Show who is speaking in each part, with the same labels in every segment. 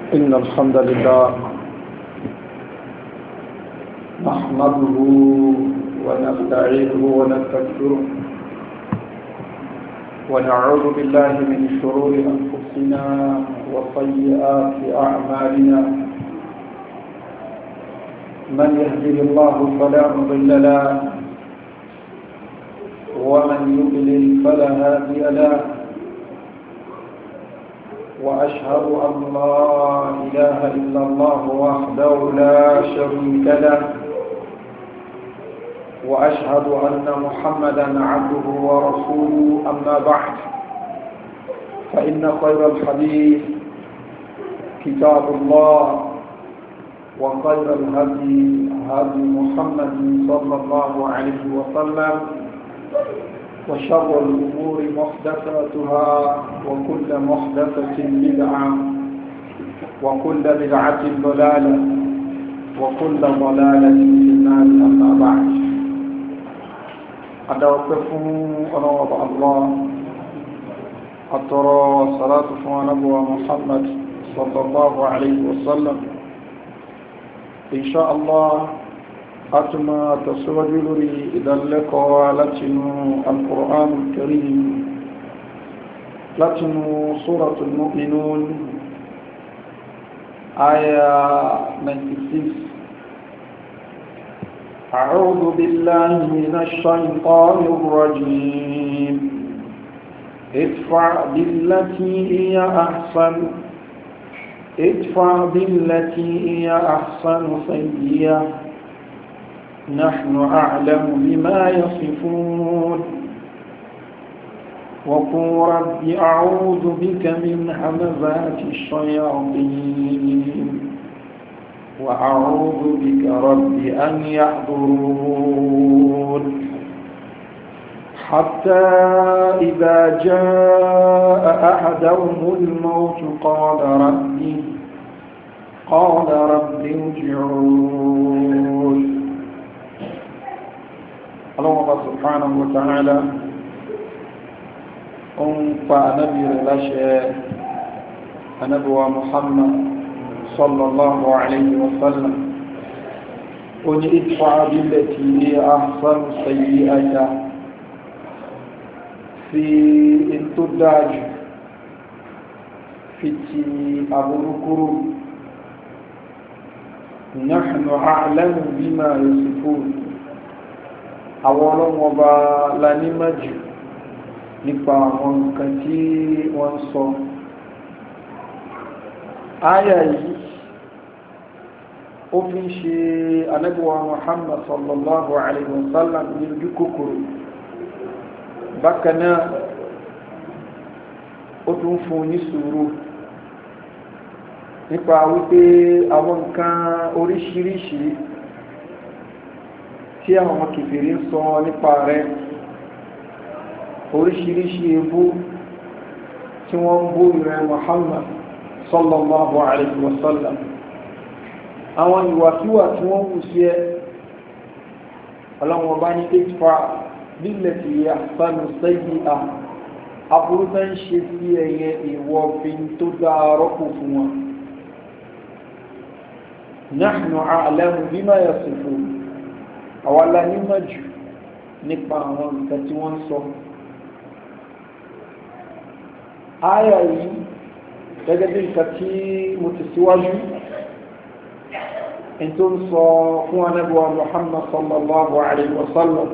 Speaker 1: إن الحمد لله نحمده ونستعينه ونستغفره ونعوذ بالله من شرور أنفسنا وسيئات أعمالنا من يهده الله فلا مضل له ومن يضلل فلا هادي له وأشهد أن لا إله إلا الله وحده لا شريك له وأشهد أن محمدا عبده ورسوله أما بعد فإن خير الحديث كتاب الله وخير الهدي هدي محمد صلى الله عليه وسلم وشر الأمور محدثاتها وكل محدثة بدعة وكل بدعة ضلالة وكل ضلالة في النار أما بعد أدعوكم أنوض الله أترى صلاة نبوة محمد صلى الله عليه وسلم إن شاء الله أتما تسوج لي إذا لك لتن القرآن الكريم لتن سورة المؤمنون آية 96 أعوذ بالله من الشيطان الرجيم ادفع بالتي هي أحسن ادفع بالتي هي أحسن سيئة نحن أعلم بما يصفون وقل رب أعوذ بك من همزات الشياطين وأعوذ بك رب أن يحضرون حتى إذا جاء أحدهم الموت قال ربي قال رب ارجعون الله سبحانه وتعالى ń pa anábì rẹ̀ láṣẹ anábíwa muhammad sallallahu alayhi wa sallam ó ní ìtfà abílẹ̀ tí ní ahsan sayi aya fi in tó dájú fi ti aburukuru nahnu a'lamu bima yasifun àwọn ọlọ́wọ́ bá lanímọ̀jù nípa àwọn nǹkan tí wọ́n sọ áyà yìí ó fi ń ṣe anábíwá muhammad sallallahu alaihi wasallam ní ojú kòkòrò bákanáà ó tún fún ní sùúrù nípa wípé àwọn nǹkan oríṣiríṣi tí àwọn kìfèrè ń sọ nípa rẹ̀ oríṣiríṣi ebú tí wọ́n ń bú ìrẹ́ Muhammad sallallahu alaihi wasallam àwọn ìwàkíwà tí wọ́n wù sí ẹ ọlọ́wọ́n bá ní ìfà nílẹ̀ tí yà sánú sẹ́yìn à aburú tó ń ṣe sí ẹyẹ ìwọ̀ fi tó dá rọ́pò fún wọn nahnu a'lamu bima yasifun àwọn alánímọ̀ jù nípa àwọn nǹkan tí wọ́n sọ áyà yìí gẹ́gẹ́ bí nǹkan tí mo ti síwájú in tó ń sọ fún anábíwá muhammad sallallahu alaihi wasallam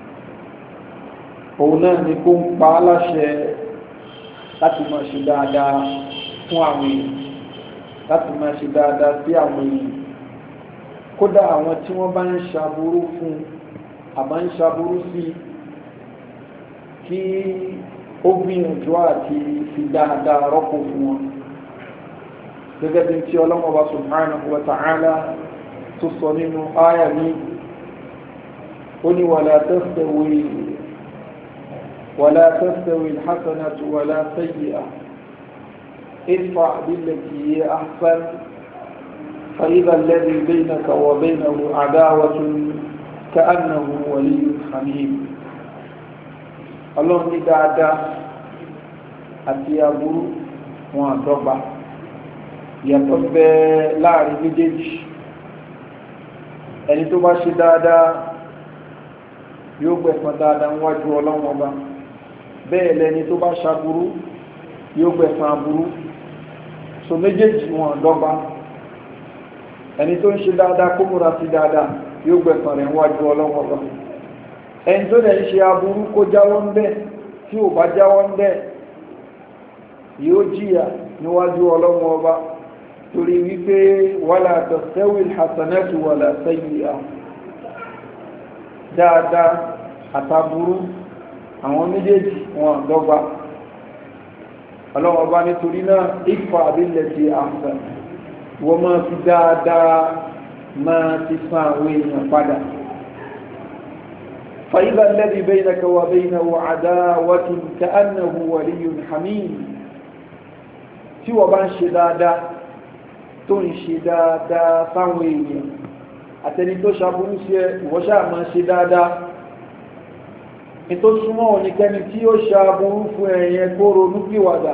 Speaker 1: òun náà ni kó ń pa á láṣẹ láti máa ṣe dáadáa fún àwọn èèyàn láti máa ṣe dáadáa sí àwọn èèyàn kódà àwọn tí wọ́n bá ń ṣàbúrú fún àbá ń ṣàbúrú sí kí ó gbìyànjú àti fi dáadáa rọ́pò fún wọn gẹ́gẹ́ bí tí ọlọ́mọba subhanahu wa ta'ala tó sọ nínú áyà ní ó ní wàlá tastawi wàlá tastawi alhasanatu wàlá sayyi'a idfa billati hiya ahsan فإذا الذي بينك وبينه عداوة كأنه ولي حميم ọlọ́run ní dáadáa àti aburú wọn àdọ́gba ìyàtọ̀ bẹ láàrin méjèèjì ẹni tó bá ṣe dáadáa yóò gbẹ̀san dáadáa níwájú ọlọ́wọ́n ọba bẹ́ẹ̀ lẹni tó bá ṣaburú yóò gbẹ̀san aburú so méjèèjì wọn dọ́gba ẹni tó ń ṣe dáadáa kó múra sí dáadáa yóò gbẹ̀san rẹ̀ níwájú ọlọ́wọ́n ọba ẹni tó dẹ̀ ń ṣe aburú kó jáwọ́ ń bẹ́ẹ̀ tí ò bá jáwọ́ ń bẹ́ẹ̀ yóò jìyà níwájú ọlọ́wọ́n ọba torí wípé wàlá tastawi alhasanatu wàlá sayyi'a dáadáa àtàbúrú àwọn méjèèjì wọn dọ́gba ọlọ́wọ́n ọba nítorí náà ìfà billati ahsan wọ́n máa fi dáadáa máa ti san àwọn èèyàn padà فإذا الذي بينك وبينه عداوة كأنه ولي حميم tí wọ́n bá ń ṣe dáadáa tó ń ṣe dáadáa sáwọn èèyàn àtẹni tó ṣàbúrú sí ẹ ìwọ́ṣà máa ṣe dáadáa ní tó súnmọ́ oníkẹ́ni tí ó ṣàbúrú fún ẹ̀yẹ kó ronú pìwàdà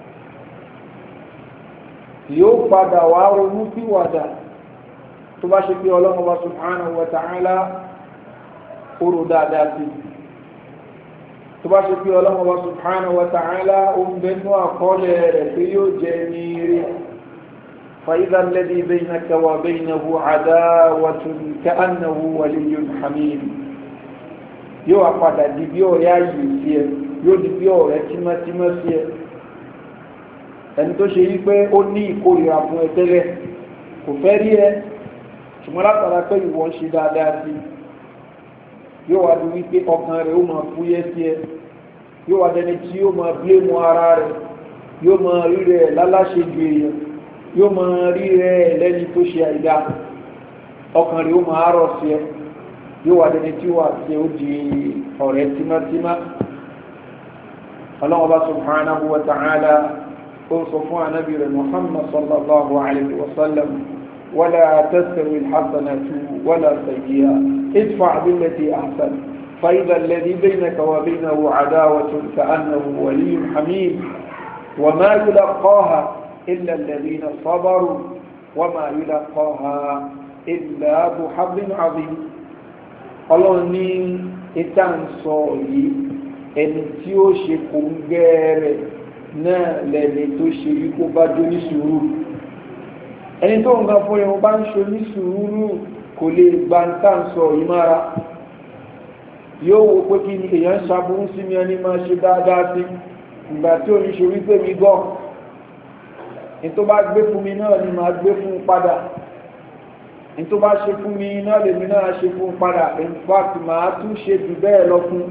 Speaker 1: yóò padà wá ronú pìwàdà tó bá ṣe pé ọlọ́run wa subhanahu wa ta'ala kóró dáadáa sí tó bá ṣe pé ọlọ́run wa subhanahu wa ta'ala ó ń bẹnu àkọọ́lẹ̀ rẹ̀ pé yóò jẹ ní rí فإذا الذي بينك وبينه عداوة كأنه ولي حميم yóò wá padà di bí ọ̀rẹ́ ayé sí ẹ yóò di bí ọ̀rẹ́ tímọ́tímọ́ sí ẹ ẹni tó ṣe yí pé ó ní ìkórìíra fún ẹ tẹ́lẹ̀ kò fẹ́ rí ẹ ṣùgbọ́n látara pé ìwọ ń ṣe dáadáa sí i yóò wá di wípé ọkàn rẹ̀ ó máa fúyẹ́ sí ẹ yóò wá dẹni tí yóò máa bílémù ara rẹ̀ yóò máa rí rẹ̀ láláṣẹ ju èèyàn yóò máa rí rẹ̀ lẹ́ni tó ṣe àìdá ọkàn rẹ̀ ó máa rọ̀ sí ẹ yóò wá dẹni tí wà sí ó di ọ̀rẹ́ tímátímá ọlọ́wọ́ bá subhanahu wa ta'ala ó sọ fún anábì rẹ̀ muhammad sallallahu alayhi wa sallam wala tastawi alhasanatu wala sayyi'a idfa billati ahsan فإذا الذي بينك وبينه عداوة كأنه ولي حميم وما يلقاها إلا الذين صبروا وما يلقاها إلا ذو حظ عظيم ọlọ́run ní ìta ń sọ yìí ẹni tí ó ṣe kò ń gẹ́ẹ̀rẹ̀ náà lẹ́ni tó ṣe yí kó bá jó ní sùúrù ẹni tó ń ga fún ẹ̀wọ̀n bá ń ṣe ní sùúrù kò lè gba ń tà ń sọ yìí mára yóò wo pé kí ni èèyàn ń ṣàbùrú sí mi ẹni máa ṣe dáadáa sí ìgbà tí ò ní ṣe wípé mi gọ́ ní tó bá gbé fún mi náà ni màá gbé fún un padà tó bá ṣe fún mi náà lèmi náà ṣe fún padà in fact máa tún ṣe jù bẹ́ẹ̀ lọ fún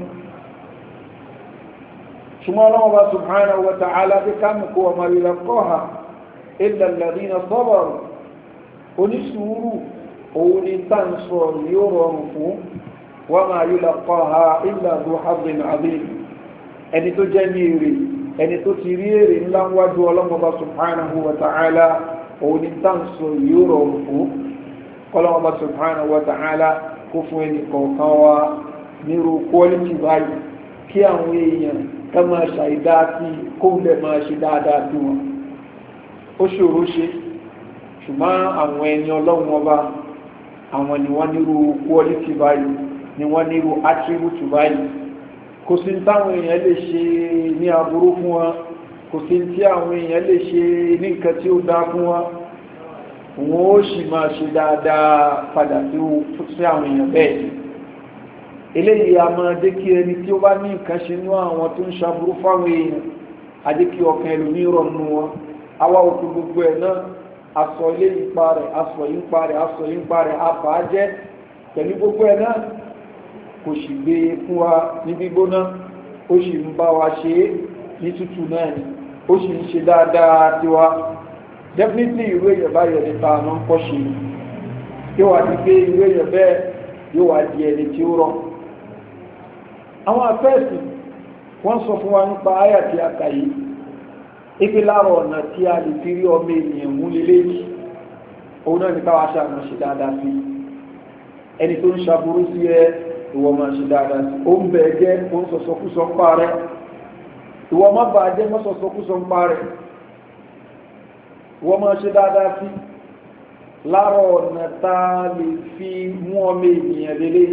Speaker 1: ṣùgbọ́n ọlọ́wọ́ bá subhanahu wa ta'ala bí kámùkú ọmọ ìlà kọ́ha illa alladhina sabaru oníṣùúrù òun ni tá ń sọ yóò rọrùn fún wa ma yulaqaha illa dhu hazzin azim ẹni tó jẹ́ ní èrè ẹni tó ti rí èrè ńlá wájú ọlọ́wọ́ bá subhanahu wa ta'ala òun ni tá ń sọ yóò rọrùn fún kọ́lọ́wọ́ bá subhanahu wa ta'ala kó fún ẹni kọ̀ọ̀kan wa nírú quality báyìí kí àwọn èèyàn ká máa ṣàìdá sí kó lè máa ṣe dáadáa sí wọn ó ṣòro ṣe ṣùgbọ́n àwọn ẹni ọlọ́run ọba àwọn ni wọ́n nírú quality báyìí ni wọ́n nírú attribute báyìí kò sí táwọn èèyàn lè ṣe ní aburú fún wọn kò sí tí àwọn èèyàn lè ṣe ní nǹkan tí ó dá fún wọn wọn ó sì máa ṣe dáadáa padà sí àwọn èèyàn bẹ́ẹ̀ eléyìí a máa dé kí ẹni tí ó bá ní nǹkan ṣe ní àwọn tó ń ṣaburú fáwọn èèyàn a dé kí ọkàn ẹlòmí rọnu wọn awa òkú gbogbo ẹ̀ náà aṣọ ilé ipa rẹ̀ aṣọ yìí pa rẹ̀ aṣọ yìí pa rẹ̀ àbá jẹ́ pẹ̀lú gbogbo ẹ̀ náà kò sì gbé e fún wa ní gbígbóná ó sì ń bá wa ṣe é ní tútù náà ni ó sì ń ṣe dáadáa tiwa definitely ìwé èèyàn báyọ̀ nípa àmọ́ ń kọ́ ṣe yóò wá di pé ìwé èèyàn bẹ́ẹ̀ yóò wá di ẹni tí ó rọ̀ àwọn afẹ́ẹ̀sì wọ́n sọ fún wa nípa àyà tí a kà yìí ipe láàrọ̀ ọ̀nà tí a lè fi rí ọmọ ènìyàn mú lélẹ́yìí òun náà ní káwá ṣàmọ̀ ṣe dáadáa sí ẹni tó ń ṣaburú sí ẹ ìwọ máa ṣe dáadáa sí ó ń bẹ̀ jẹ́ ó ń sọ̀sọ́kúsọ ń pa rẹ̀ ìwọ má bàa jẹ́ mọ́ sọ̀sọ́kúsọ ń pa rẹ̀ wọ́n máa ṣe dáadáa sí lára ọ̀nà tá a lè fi mú ọmọ ènìyàn lélẹ̀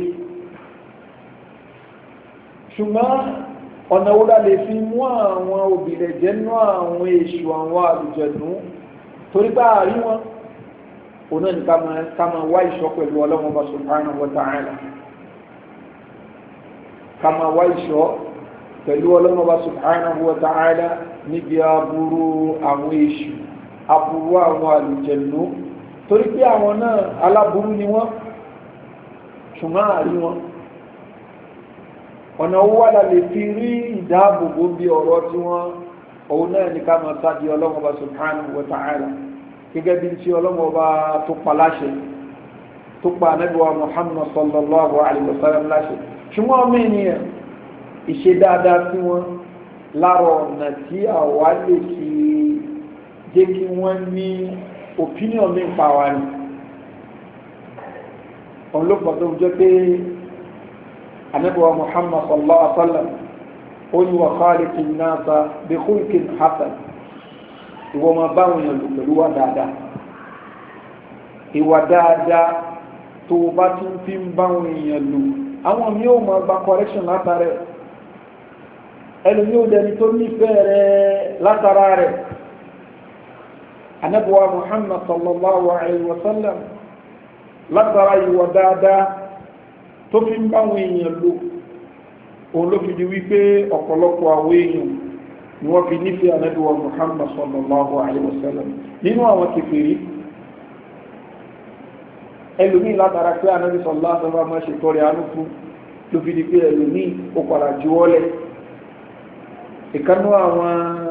Speaker 1: ṣùgbọ́n ọ̀nà wo la lè fi mú àwọn òbílẹ̀ jẹ́ nú àwọn èṣù àwọn àlùjẹ̀nú torí bá a rí wọn òun náà ní ká máa wá ìṣọ́ pẹ̀lú ọlọ́mọba subhanahu wa ta'ala ká máa wá ìṣọ́ pẹ̀lú ọlọ́mọba subhanahu wa ta'ala níbi aburú àwọn èṣù aburú àwọn àlùjẹ̀nú torí pé àwọn náà aláburú ni wọ́n ṣùgbọ́n àrí wọn ọ̀nà owó wà lè fi rí ìdáàbòbò bí ọ̀rọ̀ tí wọ́n òun náà ní ká máa sáàdì ọlọ́mọba subhanahu wa ta'ala gẹ́gẹ́ bí tí ọlọ́mọba tó pa láṣẹ tó pa anábíwá muhammad sallallahu alayhi wa sallam láṣẹ ṣùgbọ́n ọmọ ènìyàn ìṣe dáadáa sí wọn lára ọ̀nà tí àwa lè fi jẹ́ kí wọ́n ní opinion mi pa wa ni òun ló pọ̀ tó jẹ́ pé anabiwa muhammad sallallahu alaihi wa sallam ó ní wa khaliqin nasa bi khulqin hasan ìwọ máa báwọn èèyàn lò pẹ̀lú wa dáadáa ìwà dáadáa tó o bá tún fi ń báwọn èèyàn lò àwọn mi ò máa gba correction látara ẹ ẹlòmí ò dẹni tó nífẹ̀ẹ́ rẹ látara rẹ anabiwa muhammad sallallahu alaihi wa sallam látara ìwà dáadáa tó fi ń báwọn èèyàn lò òun ló fi di wípé ọ̀pọ̀lọpọ̀ àwọn èèyàn ni wọ́n fi nífẹ̀ẹ́ ànábíwá muhammad sallallahu alayhi wa sallam nínú àwọn kèfèrí ẹlòmíì látara pé ànábí sallallahu alayhi wa sallam máa ṣe tọrẹ àánú fún ló fi di pé ẹlòmíì ó padà juwọ́lẹ̀ ìkanú àwọn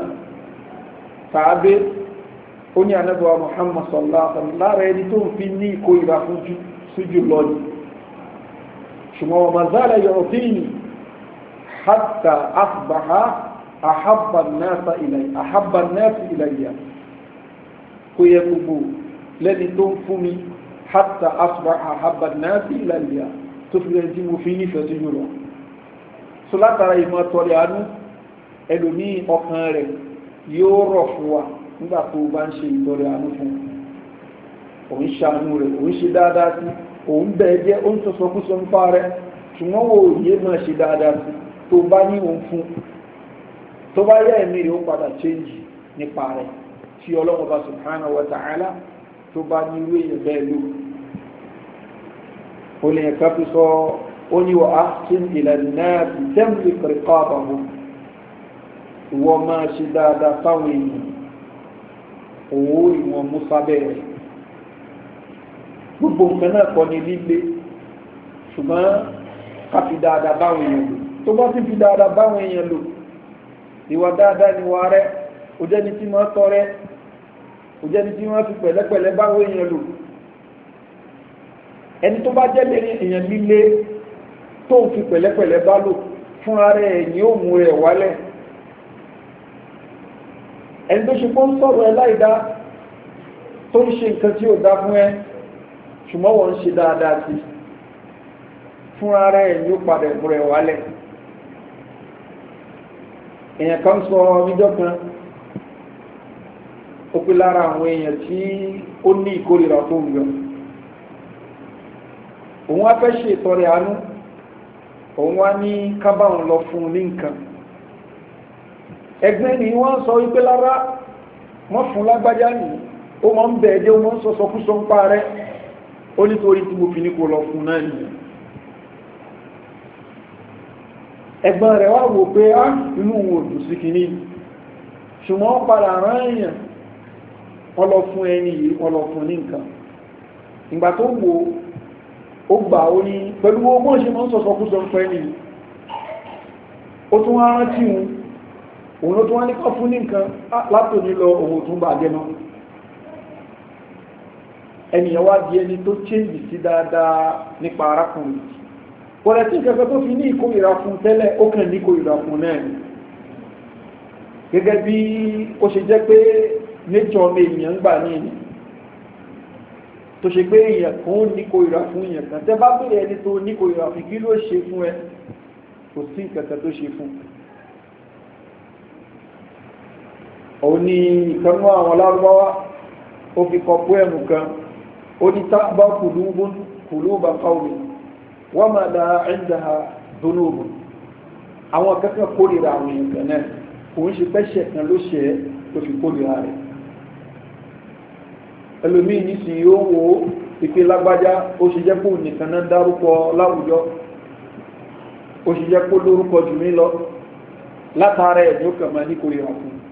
Speaker 1: tàbí ó ní ànábíwá muhammad sallallahu alayhi wa sallam lára ẹni tó ń fi ní ìkórìíra fún jù lọ́dún ṣùgbọ́n wọn mazala yọ̀rọ̀fíìnì hatta asbaha ahabba nẹ́ẹ̀sì ilayya kó yẹ gbogbo lẹ́ni tó ń fún mi hatta asbaha ahabba nẹ́ẹ̀sì ilayya tó fi rẹ̀ tí mo fi nífẹ̀ẹ́ sí jùlọ so látara ìmọ̀ tọrẹ àánú ẹlòmí ọkàn rẹ̀ yóò rọ̀ fún wa nígbà tó bá ń ṣe ìtọrẹ àánú fún òun ṣàánú rẹ̀ òun ṣe dáadáa sí òun bẹ̀ẹ́ jẹ́ ó ń sọ̀sọ̀ kú sọ ń pa rẹ̀ ṣùgbọ́n wo yé máa ṣe dáadáa sí tó bá ní òun fún tó bá yẹ ẹ̀mí rẹ̀ ó padà change nípa rẹ̀ tí ọlọ́run bá subhanahu wa ta'ala tó bá ní irú èèyàn bẹ́ẹ̀ lò ó lè ẹ̀ka fi sọ ó ní wọ́n ahsin ila an-nas tamlik riqabahum ìwọ máa ṣe dáadáa fáwọn èèyàn òwò ìwọ̀n musa bẹ́ẹ̀ gbogbo nǹkan náà kọ́ ni líle ṣùgbọ́n ká fi dáadáa báwọn èèyàn lò tó bá ti fi dáadáa báwọn èèyàn lò ìwà dáadáa ni wà rẹ ó jẹ́ni tí wọ́n tọ́ rẹ ó jẹ́ni tí wọ́n fi pẹ̀lẹ́pẹ̀lẹ́ báwọn èèyàn lò ẹni tó bá jẹ́ lẹ́ni èèyàn líle tó ń fi pẹ̀lẹ́pẹ̀lẹ́ bá lò fúnra rẹ̀ ẹ̀yìn ó mú rẹ̀ wálẹ̀ ẹni tó ṣe pọ́ ń sọ̀rọ̀ ẹ láìdá tó ń ṣe nǹkan tí ó dá fún ẹ ṣùgbọ́n wọ́n ń ṣe dáadáa sí fúnra rẹ̀ ẹ̀yìn ó padà mú rẹ̀ wálẹ̀ èèyàn kan sọ níjọ́ kan ó pé lára àwọn èèyàn tí ó ní ìkórìíra tó ń yọ òun wá fẹ́ ṣe ìtọrẹ àánú òun wá ní kábàáhùn lọ fún un ní nǹkan ẹgbẹ́ ni wọ́n sọ wípé lára wọ́n fún lágbájá nìyí ó mọ̀ ń bẹ̀ẹ́ jẹ́ ó mọ̀ ń sọ̀sọ̀ kú sọ ń pa rẹ̀ ó nítorí tí mo fi ní kó lọ fún náà nìyí ẹgbọ́n rẹ̀ wá wò pé á inú òun òdù sí kìíní ṣùgbọ́n wọ́n padà rán èèyàn wọ́n lọ fún ẹni yìí wọ́n lọ fún ní nǹkan ìgbà tó wò ó gbà ó ní pẹ̀lú owó ṣe mọ́ sọ̀sọ̀ kú sọ ń pẹ́ nìyí ó tún wá rántí òun òun ló tún wá nípa fún ní nǹkan látòní lọ òun tún bà jẹ́ náà ẹnìyàn wá di ẹni tó chéǹjì sí dáadáa nípa arákùnrin kọ̀rẹ̀ tí ìkẹ́kẹ́ tó fi ní ìkórìíra fún tẹ́lẹ̀ ó kàn ní ìkórìíra fún náà ni gẹ́gẹ́ bí ó ṣe jẹ́ pé nature ọmọ èèyàn ń gbà ní ìní tó ṣe pé èèyàn kan ó ní ìkórìíra fún èèyàn kan tẹ́ bá bèèrè ẹni tó ní ìkórìíra fún kí ló ṣe fún ẹ kò sí ìkẹ́kẹ́ tó ṣe fún òun ni ìkanú àwọn lárúbáwá ó fi kọ poẹ́mù kan ó ní tábà kùlúbù kùlúbà qawmi wa ma laha indaha dhunubun àwọn akẹ́kọ̀ọ́ kórìíra àwọn èèyàn kan náà kò ń ṣe pẹ́ṣẹ̀ kan ló ṣe é tó fi kórìíra rẹ̀ ẹlòmíì nísìnyí ó wo ìpè lágbájá ó ṣe jẹ́ kó nìkan náà dárúkọ láwùjọ ó ṣe jẹ́ kó lórúkọ jù mí lọ látara ẹ̀ ní ó kàn máa ní kórìíra fún un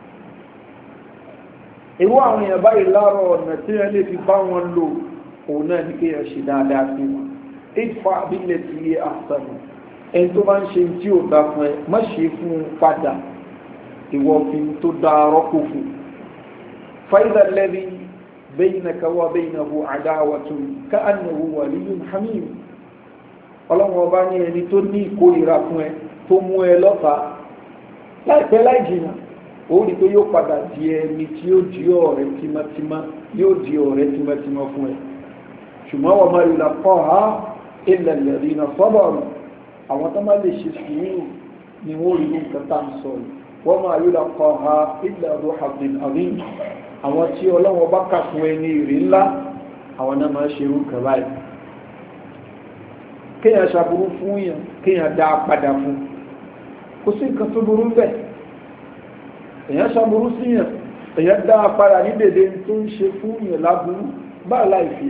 Speaker 1: irú àwọn èèyàn báyìí láàárọ̀ ọ̀nà tí wọ́n lè fi bá wọn lò òun náà ní kéèyàn ṣe dáadáa sí wọn ìfà abilẹ̀ tí yé àṣàlù ẹni tó bá ń ṣe tí ò dá fún ẹ má ṣe fún un padà ìwọ fi tó dá rọ́pò fún fàyídà lẹ́bi بينك وبينه عداوة كأنه ولي حميم ọlọ́run ọba ní ẹni tó ní ìkórìíra fún ẹ tó mú ẹ lọ́ta láìpẹ́ láì jìnnà ó rí pé yóò padà di ẹni tí yóò di ọ̀rẹ́ tímọ́tímọ́ yóò di ọ̀rẹ́ tímọ́tímọ́ fún ẹ ṣùgbọ́n wọ́n máa yìlá kọ́ ha ilẹ̀ lẹ́rìí iná sọ́bọ̀rù àwọn tó máa lè ṣe sùúrù ni wọ́n rí nǹkan tá à ń sọ yìí wọ́n máa yìlá kọ́ ha ilẹ̀ ọdún abdul amin àwọn tí ọlọ́wọ́ bá kà fún ẹni ìrì ńlá àwọn náà máa ṣe irú kan báyìí kéèyàn ṣàbúrú fún yàn kéèyàn dá a padà fún kò sí nǹkan tó burú bẹ́ẹ̀ èèyàn ṣàbúrú sí yàn èèyàn dá a padà ní dèdè tó ń ṣe fún yàn láburú bá láìfi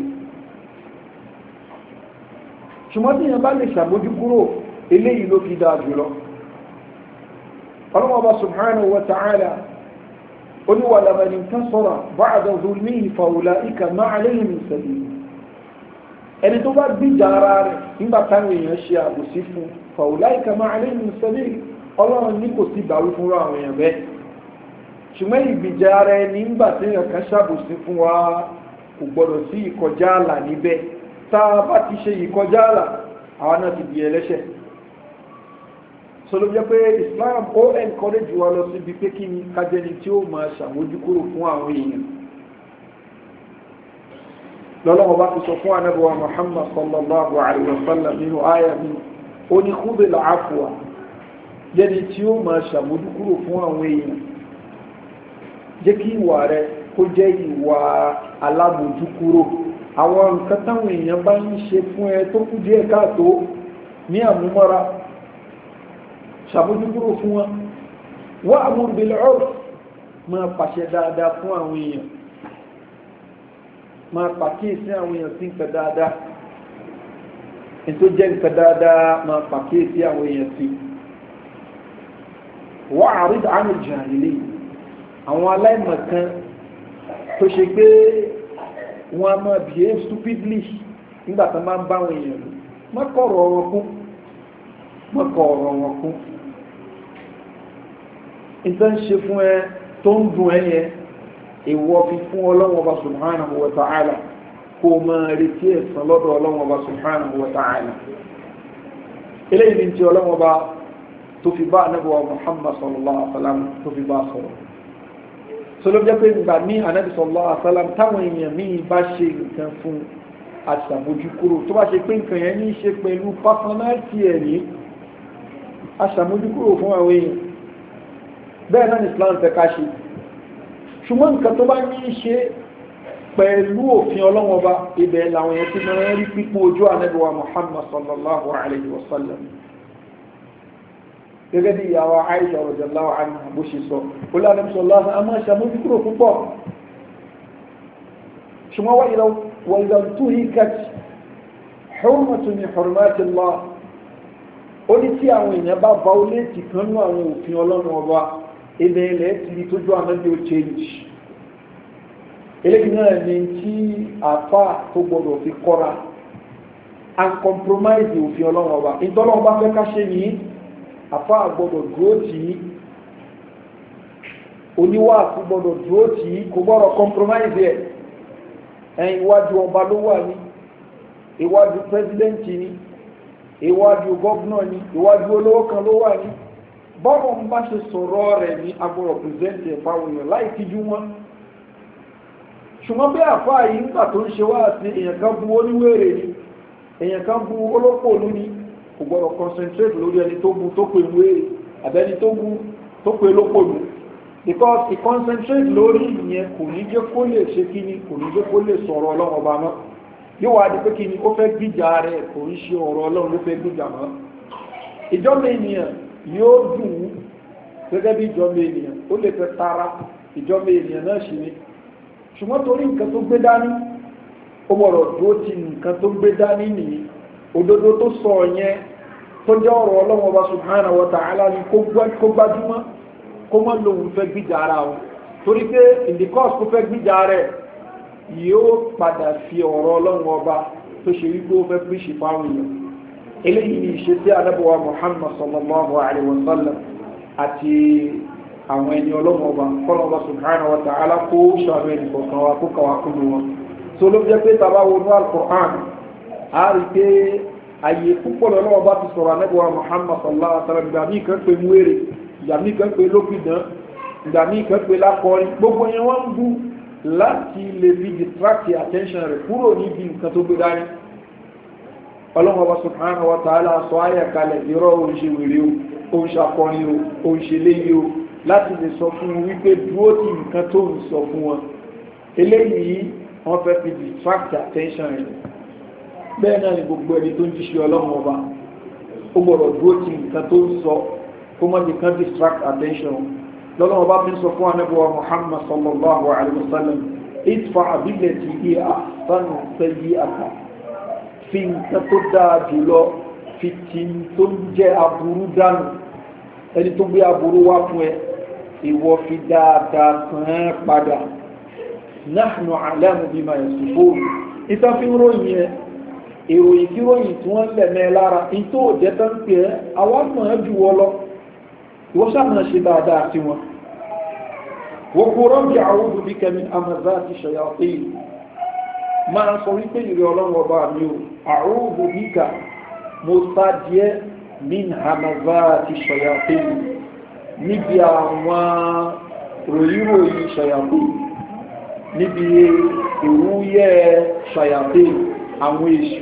Speaker 1: ṣùgbọ́n tí yàn bá lè ṣàbójú kúrò eléyìí ló fi dáa jùlọ ọlọ́wọ́ bá subhanahu wa ta'ala oníwàlà mẹni tán sọ́rọ̀ bá àdọ̀dọ̀ ní ìfàwùlà ìkà máa lẹ́yìn ìsẹ̀lẹ̀ ẹni tó bá gbíjà ara rẹ̀ nígbà táwọn èèyàn ṣe àbòsí fún fàwùlà ìkà máa lẹ́yìn ìsẹ̀lẹ̀ ọlọ́run ní kò sí ìbáwí fún àwọn èèyàn bẹ́ẹ̀ ṣùgbọ́n ìgbìjà ara ẹni nígbà tí èèyàn kan ṣàbòsí fún wa kò gbọdọ̀ sí ìkọjá àlà níbẹ̀ tá a bá ti ṣe ìkọjá àlà àwọn náà ti di ẹlẹ́ṣẹ̀ sọlọ jẹ́ pé islam ó encourage wa lọ síbi pé kí ni kájẹni tí ó máa ṣàmójúkúrò fún àwọn èèyàn lọ́lọ́wọ́ bá ti sọ fún anábọ̀wá muhammad sallallahu alayhi wa sallam nínú àyà mi ó ní kúbẹ̀ làáfùwà jẹ́ni tí ó máa ṣàmójúkúrò fún àwọn èèyàn jẹ́ kí ìwà rẹ kó jẹ́ ìwà alámójúkúrò àwọn nǹkan táwọn èèyàn bá ń ṣe fún ẹ tó kú díẹ̀ káàtó ní àmúmọ́ra ṣàbójúkúrò fún wọn wọ́n àmúrùbílẹ̀ ọ̀rọ̀ máa pàṣẹ dáadáa fún àwọn èèyàn máa pàkíyèsí àwọn èèyàn sí nǹkan dáadáa ètò jẹ́ nǹkan dáadáa máa pàkíyèsí àwọn èèyàn sí wọ́n àrídà àmì jàǹdìlì àwọn aláìmọ̀kan tó ṣe pé wọ́n a máa behave stupidly nígbà tó máa ń bá àwọn èèyàn lò mọ́kọ̀ọ̀rọ̀ wọn kún mọ́kọ̀ọ̀rọ̀ wọn kún ìtọ́ ń ṣe fún ẹ tó ń dùn ẹ yẹn ìwọ fi fún ọlọ́wọ́ bá subhanahu wa ta'ala kó o máa retí ẹ̀sán lọ́dọ̀ ọlọ́wọ́ bá subhanahu wa ta'ala eléyìí ni ti ọlọ́wọ́ bá tó fi bá anábíwá muhammad sallallahu alaihi wa sallam tó fi bá sọ̀rọ̀ sọlọ́ jẹ́ pé ìgbà ní anábí sallallahu alaihi wa sallam táwọn èèyàn míì bá ṣe nǹkan fún aṣàmójúkúrò tó bá ṣe pé nǹkan yẹn ní í ṣe pẹ̀lú pásánálítì ẹ̀ ní aṣàmójúkúrò fún àwọn èèyàn bẹ́ẹ̀ náà ni islam fẹ́ ká ṣe ṣùgbọ́n nǹkan tó bá ní í ṣe pẹ̀lú òfin ọlọ́wọ́ bá ibẹ̀ làwọn èèyàn ti máa ń rí pípọ́n ojú ànábìwá muhammad sallallahu alayhi wa sallam gẹ́gẹ́ bí ìyàwó aisha radiyallahu anha bó ṣe sọ olùdarí sọlá a máa ṣàmójúkúrò púpọ̀ ṣùgbọ́n wà ìlà tó yí kàtì hurmatu min hurmatillah ó ní tí àwọn èèyàn bá bá ó léètì kan ní àwọn òfin ọlọ́run ọba ilẹ̀ ilẹ̀ ti di tójú ànábì ó change eléyìí náà ni tí àfa tó gbọdọ̀ fi kọ́ra and compromise òfin ọlọ́run ọba ìtọ́lọ́run bá fẹ́ ká ṣe ní àfa gbọdọ̀ dúró tì í oníwàásù gbọdọ̀ dúró tì í kò gbọdọ̀ compromise ẹ̀ ẹ̀yìn iwájú ọba ló wà ní iwájú pẹ́sidẹ́ǹtì ni iwájú gọ́vnọ̀ ni iwájú olówó kan ló wà ní bọ́ọ̀rọ̀ ń bá ṣe sọ̀rọ̀ rẹ̀ ní agbọ̀rọ̀ pìrìsẹ́ntì ẹ̀fà òyìn láì tíjú wọn ṣùgbọ́n bí àfáà yìí nígbà tó ń ṣe wá sí èèyàn kan bu oníwèrè ni èèyàn kan bu olópòlú ni kò gbọ́dọ̀ concentrate lórí ẹni tó bu tó pe wèrè àbẹ́ni tó bu tó pe lópòlú because he concentrate lórí ìyẹn kò ní jẹ́ kó lè ṣe kí ni kò ní jẹ́ kó lè sọ̀rọ̀ ọlọ́run ọba mọ́ yóò wá di pé kí ni ó fẹ́ gbìjà rẹ̀ kò ń ṣe ọ̀rọ̀ ọlọ́run ló fẹ́ gbìjà mọ́ ìjọba ènìyàn yóò dùn ún gẹ́gẹ́ bí ìjọba ènìyàn ó lè fẹ́ tara ìjọba ènìyàn náà ṣe ni ṣùgbọ́n torí nǹkan tó gbé dání ó gbọ́dọ̀ dúró ti nǹkan tó gbé dání nìyí òdodo tó sọ yẹn tó jẹ́ ọ̀rọ̀ ọlọ́run ọba subhanahu wa ta'ala ni kó gbájúmọ́ kó mọ́ lòun fẹ́ gbìjà ara wọn torí pé ìdíkọ́s kó fẹ́ gbìjà rẹ̀ yóò padà fi ọ̀rọ̀ ọlọ́run ọba tó ṣe wípé ó fẹ́ píṣì fáwọn èèyàn eléyìí ni ìṣe tí anábọ̀wá muhammad sallallahu alayhi wa sallam àti àwọn ẹni ọlọ́run ọba kọ́nà ọba subhanahu wa ta'ala kó ṣàánú ẹnì kọ̀ọ̀kan wa kó kàwá kúrò wọn tó ló jẹ́ pé tàbá wọnú al-Qur'an a rí pé àyè púpọ̀ lọ́wọ́ bá ti sọ̀rọ̀ anábọ̀wá muhammad sallallahu alayhi wa sallam ìgbà míì kan pé múwèrè ìgbà míì kan pé lókìdán ìgbà míì kan pé lákọrin gbogbo yẹn wọ́n ń bú láti lè fi distract attention rẹ̀ kúrò níbi nǹkan tó gbé dání ọlọ́mọba subhanahu wa ta'ala sọ ayà kalẹ̀ irọ́ oúnjẹ wèrè o oúnjẹ akọrin o oúnjẹ léyìí o láti lè sọ fún wọn wípé dúró tí nǹkan tó ń sọ fún wọn eléyìí wọ́n fẹ́ fi distract attention rẹ̀ bẹ́ẹ̀ náà ni gbogbo ẹni tó ń jíṣẹ́ ọlọ́mọba ó gbọ́dọ̀ dúró tí nǹkan tó ń sọ kó mọ́ nìkan distract attention lọ́lọ́wọ́ bá fi ń sọ fún anábíwá muhammad sallallahu alaihi wasallam itfa abileti iya sanu sẹ́yí aka fi nǹkan tó dáa jùlọ fi tí tó ń jẹ́ aburú dànù ẹni tó gbé aburú wá fún ẹ ìwọ fi dáadáa sàn án padà nahnu alamu bima yasifun ìta fi ń ròyìn ẹ ìròyìn kí ròyìn tí wọ́n lẹ̀mẹ́ lára ìtò òjẹ́ tán pé ẹ àwọn mọ̀ ẹ́ jù wọ́ lọ wọ́n sáàmà ṣe dáadáa sí wọn wọ́n kó rọ́bì àwọ́dù bí kẹmi amazá ti ṣọ̀yàpé máa sọ wípé ìrẹ́ ọlọ́run ọba mi ò àwọ́dù bí ká mo sá díẹ̀ min amazá ti ṣọ̀yàpé níbi àwọn ròyìnròyìn ṣọ̀yàpé níbi ìrúyẹ́ ṣọ̀yàpé àwọn èṣù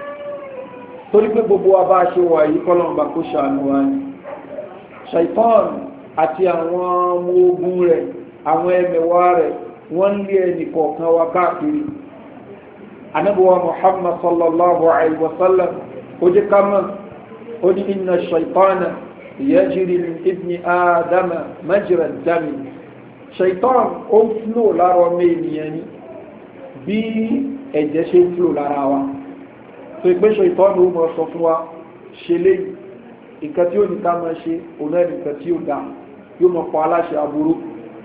Speaker 1: torí pé gbogbo wa bá ṣe wà yí kọ́lọ́mbà kó ṣàánú wa ni shaitan àti àwọn ọmọ ogun rẹ̀ àwọn ẹmẹ̀wà rẹ̀ wọ́n lé ẹni kọ̀ọ̀kan wa káàkiri anábọ̀wà muhammad sallallahu alaihi wasallam ó jẹ́ kama ó ní inna shaitana yajri min ibni adama majra dami shaitan ó ń flò lára ọmọ ènìyàn ni bí ẹ̀jẹ̀ ṣe ń flò lára wa tó ìpé shaitan ó mọ̀ sọ fún wa ṣe léyìí nǹkan tí ó ní ká máa ṣe òun ẹni nǹkan tí ó dá yóò mọ̀ pa aláṣẹ aburú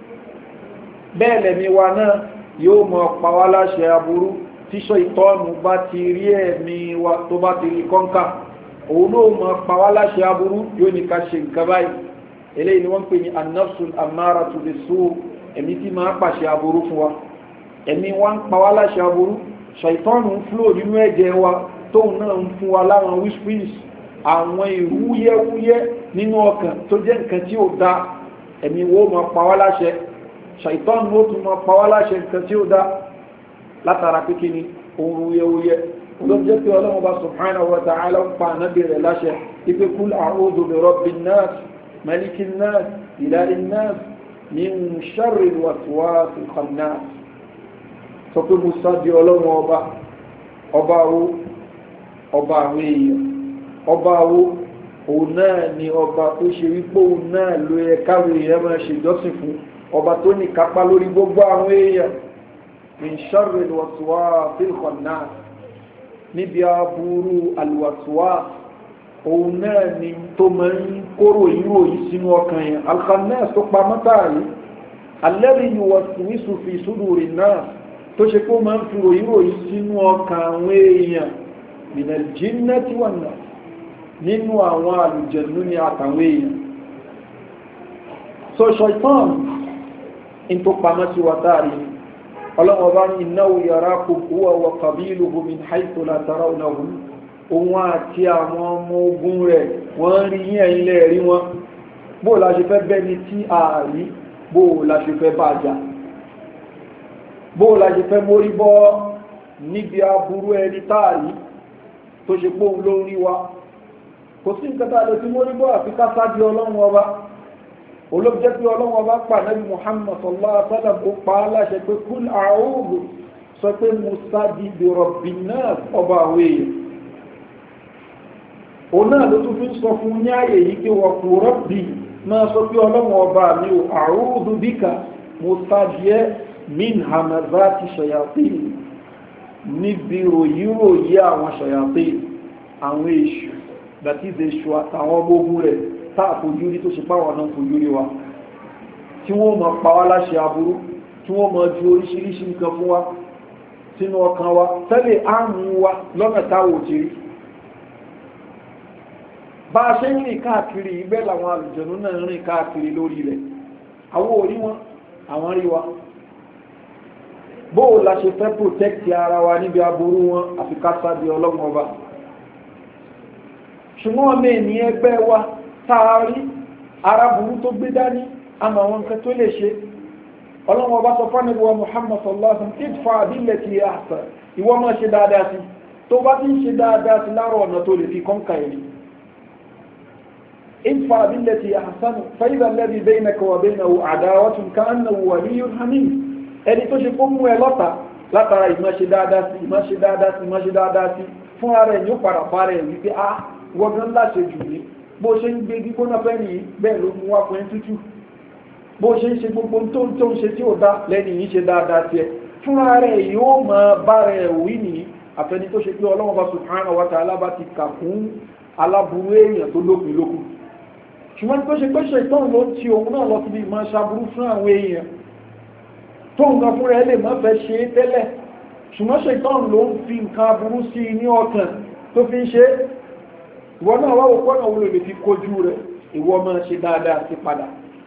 Speaker 1: bẹ́ẹ̀ lẹ̀mí wa náà yóò mọ̀ pa wá láṣẹ aburú tíṣọ́ ìtọ́nù bá ti rí ẹ̀mí wa tó bá ti rí kọ́ńkà òun náà mọ̀ pa wá láṣẹ aburú yóò ní ká ṣe nǹkan báyìí eléyìí ni wọ́n ń pè ní anafsul amara to the soul ẹ̀mí tí máa pàṣẹ aburú fún wa ẹ̀mí wa ń pa wá láṣẹ aburú ṣàìtọ́nù ń flò nínú ẹ̀jẹ̀ wa tóun náà ń fún wa láwọn whisperings àwọn ìwúyẹ́wúyẹ́ nínú ọkàn tó jẹ́ nǹkan tí ó dá ẹ̀mí wo ma pa wá láṣẹ ṣàìtọ́n ló tún ma pa wá láṣẹ nǹkan tí ó dá látara pé kí ni ohun wúyẹ́wúyẹ́ ló jẹ́ pé ọlọ́run bá subhanahu wa ta'ala ń pa ànábì rẹ̀ láṣẹ ipe kul a'udhu bi rabbin nas malikin nas ilahin nas min sharril waswasil khannas sọ pé mo sá di ọlọ́run ọba ọba wo ọba àwọn èèyàn ọba wo òun náà ni ọba tó ṣe wípé òun náà ló yẹ káwé èèyàn máa ṣe ìjọsìn fún ọba tó ní kápá lórí gbogbo àwọn èèyàn min sharri alwaswas alkhannas níbi aburú alwaswas òun náà ni tó máa ń kóró ìró yìí sínú ọkàn yẹn alkhannas tó pa mọ́tà yìí alladhi yuwaswisu fi sudurin nas tó ṣe pé ó máa ń fi ròyìnrò yìí sínú ọkàn àwọn èèyàn min aljinnati wan nas nínú àwọn àlùjẹ̀nú ni àtàwọn èèyàn so ṣaitan in tó pamọ́ sí wa dáàrí ọlọ́wọ́ bá ní innahu yarakum huwa wa qabiluhu min haythu la tarawnahum òun àti àwọn ọmọ ogun rẹ̀ wọ́n rí yín ẹ̀yin lẹ́ rí wọn bó la ṣe fẹ́ bẹ́ni tí a rí bó la ṣe fẹ́ bá jà bó la ṣe fẹ́ mórí bọ́ níbi aburú ẹni táàrí tó ṣe pòun ló ń rí wa kò sí nǹkan tá a lè fi mórí bọ́ àfi ká sáájú ọlọ́run ọba olóòjẹ́ pé ọlọ́wọ́ bá pa nabi muhammad sallallahu alaihi wasallam kó pa á láṣẹ pé kúl a'udhu sọ pé musa di bìrọ̀bì náà ọba àwọn èèyàn òun náà ló tún fi ń sọ fún ní ààyè yìí pé wọ́n kú rọ́bì máa sọ pé ọlọ́wọ́ ọba mi ò a'udhu bíkà musa díẹ̀ min hamazati shayatin níbi ròyíròyí àwọn shayatin àwọn èṣù that is èṣù àtàwọn ọmọ ogun rẹ̀ táà fojú rí tó ṣe páwọn náà fojú rí wa tí wọ́n mọ̀ pa wá láṣẹ aburú tí wọ́n mọ̀ ju oríṣiríṣi nǹkan fún wa sínú ọkàn wa tẹ́lẹ̀ àrùn wa lọ́nà táwò ti rí bá a ṣe ń rìn káàkiri ibẹ̀ làwọn àlùjọ̀nú náà rìn káàkiri lórí ilẹ̀ àwọn orí wọn àwọn rí wa bóò la ṣe fẹ́ protect ara wa níbi aburú wọn àfi ká sábì ọlọ́run ọba ṣùgbọ́n ọmọ ènìyàn ẹgbẹ́ wa taari arábùrú tó gbé dání àmà àwọn nǹkan tó lè ṣe ọlọ́wọ́ bá sọ fánàbíwá muhammad sallallahu alaihi wasallam idfa billati hiya ahsan ìwọ máa ṣe dáadáa sí tó bá ti ń ṣe dáadáa sí láàrọ̀ ọ̀nà tó lè fi kọ́ńkà ẹni idfa billati hiya ahsan fa idha alladhi baynaka wa baynahu adawatun ka'annahu waliyyun hamim ẹni tó ṣe kó mú ẹ lọ́ta látara ìmọ̀ ṣe dáadáa sí ìmọ̀ ṣe dáadáa sí ìmọ̀ ṣe dáadáa sí fún ara ẹ̀ ní ó padà fara ẹ̀ wípé ah wọ́n gan láṣẹ jù ní bó ṣe ń gbé gbígbóná fẹ́ nìyí bẹ́ẹ̀ ló mú wá fún ẹ tútù bó ṣe ń ṣe gbogbo tó ń tó ń ṣe tí ò dá lẹ́ni yìí ṣe dáadáa tiẹ̀ fúnra rẹ̀ yóò máa bá rẹ̀ wí nìyí àfẹni tó ṣe pé ọlọ́wọ́n bá subhanahu wa ta'ala bá ti kà fún aláburú èèyàn tó lópin lókun ṣùgbọ́n tó ṣe pé ṣètọ́n ló ti òun náà lọ síbi ìmọ̀ ṣaburú fún àwọn èèyàn tó nǹkan fúnra ẹ lè má fẹ́ ṣe é tẹ́lẹ̀ ṣùgbọ́n ṣètọ́n ló ń fi nǹkan aburú sí i ní ọkàn tó fi ń ṣe é ìwọ náà wá òkú ọ̀nà òun lè fi kojú rẹ̀ ìwọ máa ṣe dáadáa sí padà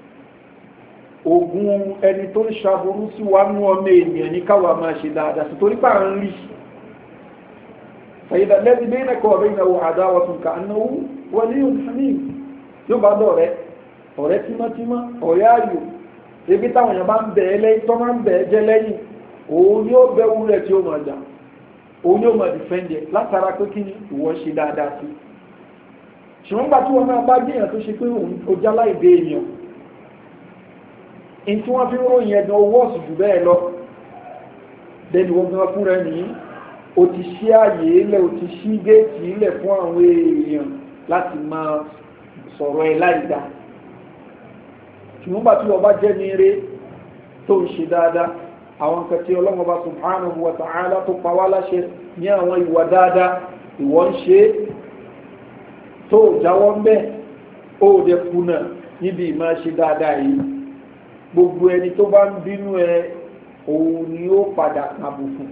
Speaker 1: ogun ẹni tó ń ṣàbúrú sí wa nú ọmọ ènìyàn ní káwà máa ṣe dáadáa sí torí pàà ń rí fàyídà lẹ́bí bẹ́ẹ̀nà kọ́ ọ̀rẹ́ ìnáwó àdáwọ̀ tún ká náwó wọlé òní yóò bá dọ̀rẹ́ ọ̀rẹ́ tímọ́tímọ́ ọ̀rẹ́ ayò ebi táwọn èèyàn bá ń bẹ̀ ẹ́ lẹ́yìn tó máa ń bẹ̀ ẹ́ jẹ́ lẹ́yìn òun yóò bẹ́wú rẹ̀ tí ó máa jà òun yóò máa dìfẹ́ǹdẹ̀ látara pé kí ni ìwọ ṣe dáadáa sí ṣùgbọ́n gbà tí wọ́n náà bá jẹ́yàn tó ṣe pé ó jálá ìdé èèyàn in tí wọ́n fi ń ròyìn ẹ̀dùn owó ọ̀sù jù bẹ́ẹ̀ lọ lẹ́nu wọn gan fún rẹ̀ ní o ti ṣí ààyè ilẹ̀ o ti ṣí géètì ilẹ̀ fún àwọn èèyàn láti máa sọ̀rọ̀ ẹ̀ láìda ṣùgbọ́n gbà tí wọ́n bá jẹ́ ní eré tó ń ṣe dáadáa àwọn nǹkan tí ọlọ́wọ́n bá subhanahu wa ta'ala tó pa wá láṣẹ ní àwọn ìwà dáadáa ìwọ ń ṣe é tó jáwọ́ ń bẹ́ ó dẹ kùnà níbi ìmá ṣe dáadáa yìí gbogbo ẹni tó bá ń bínú ẹ òun ni ó padà kàbùkù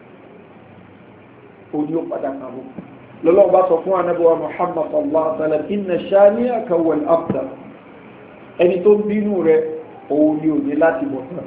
Speaker 1: òun ni ó padà kàbùkù lọ́lọ́wọ́ bá sọ fún anábọ́wá muhammad sallallahu alaihi wa sallam inna shani'aka wal abtar ẹni tó ń bínú rẹ òun ni òde láti bọ̀ tán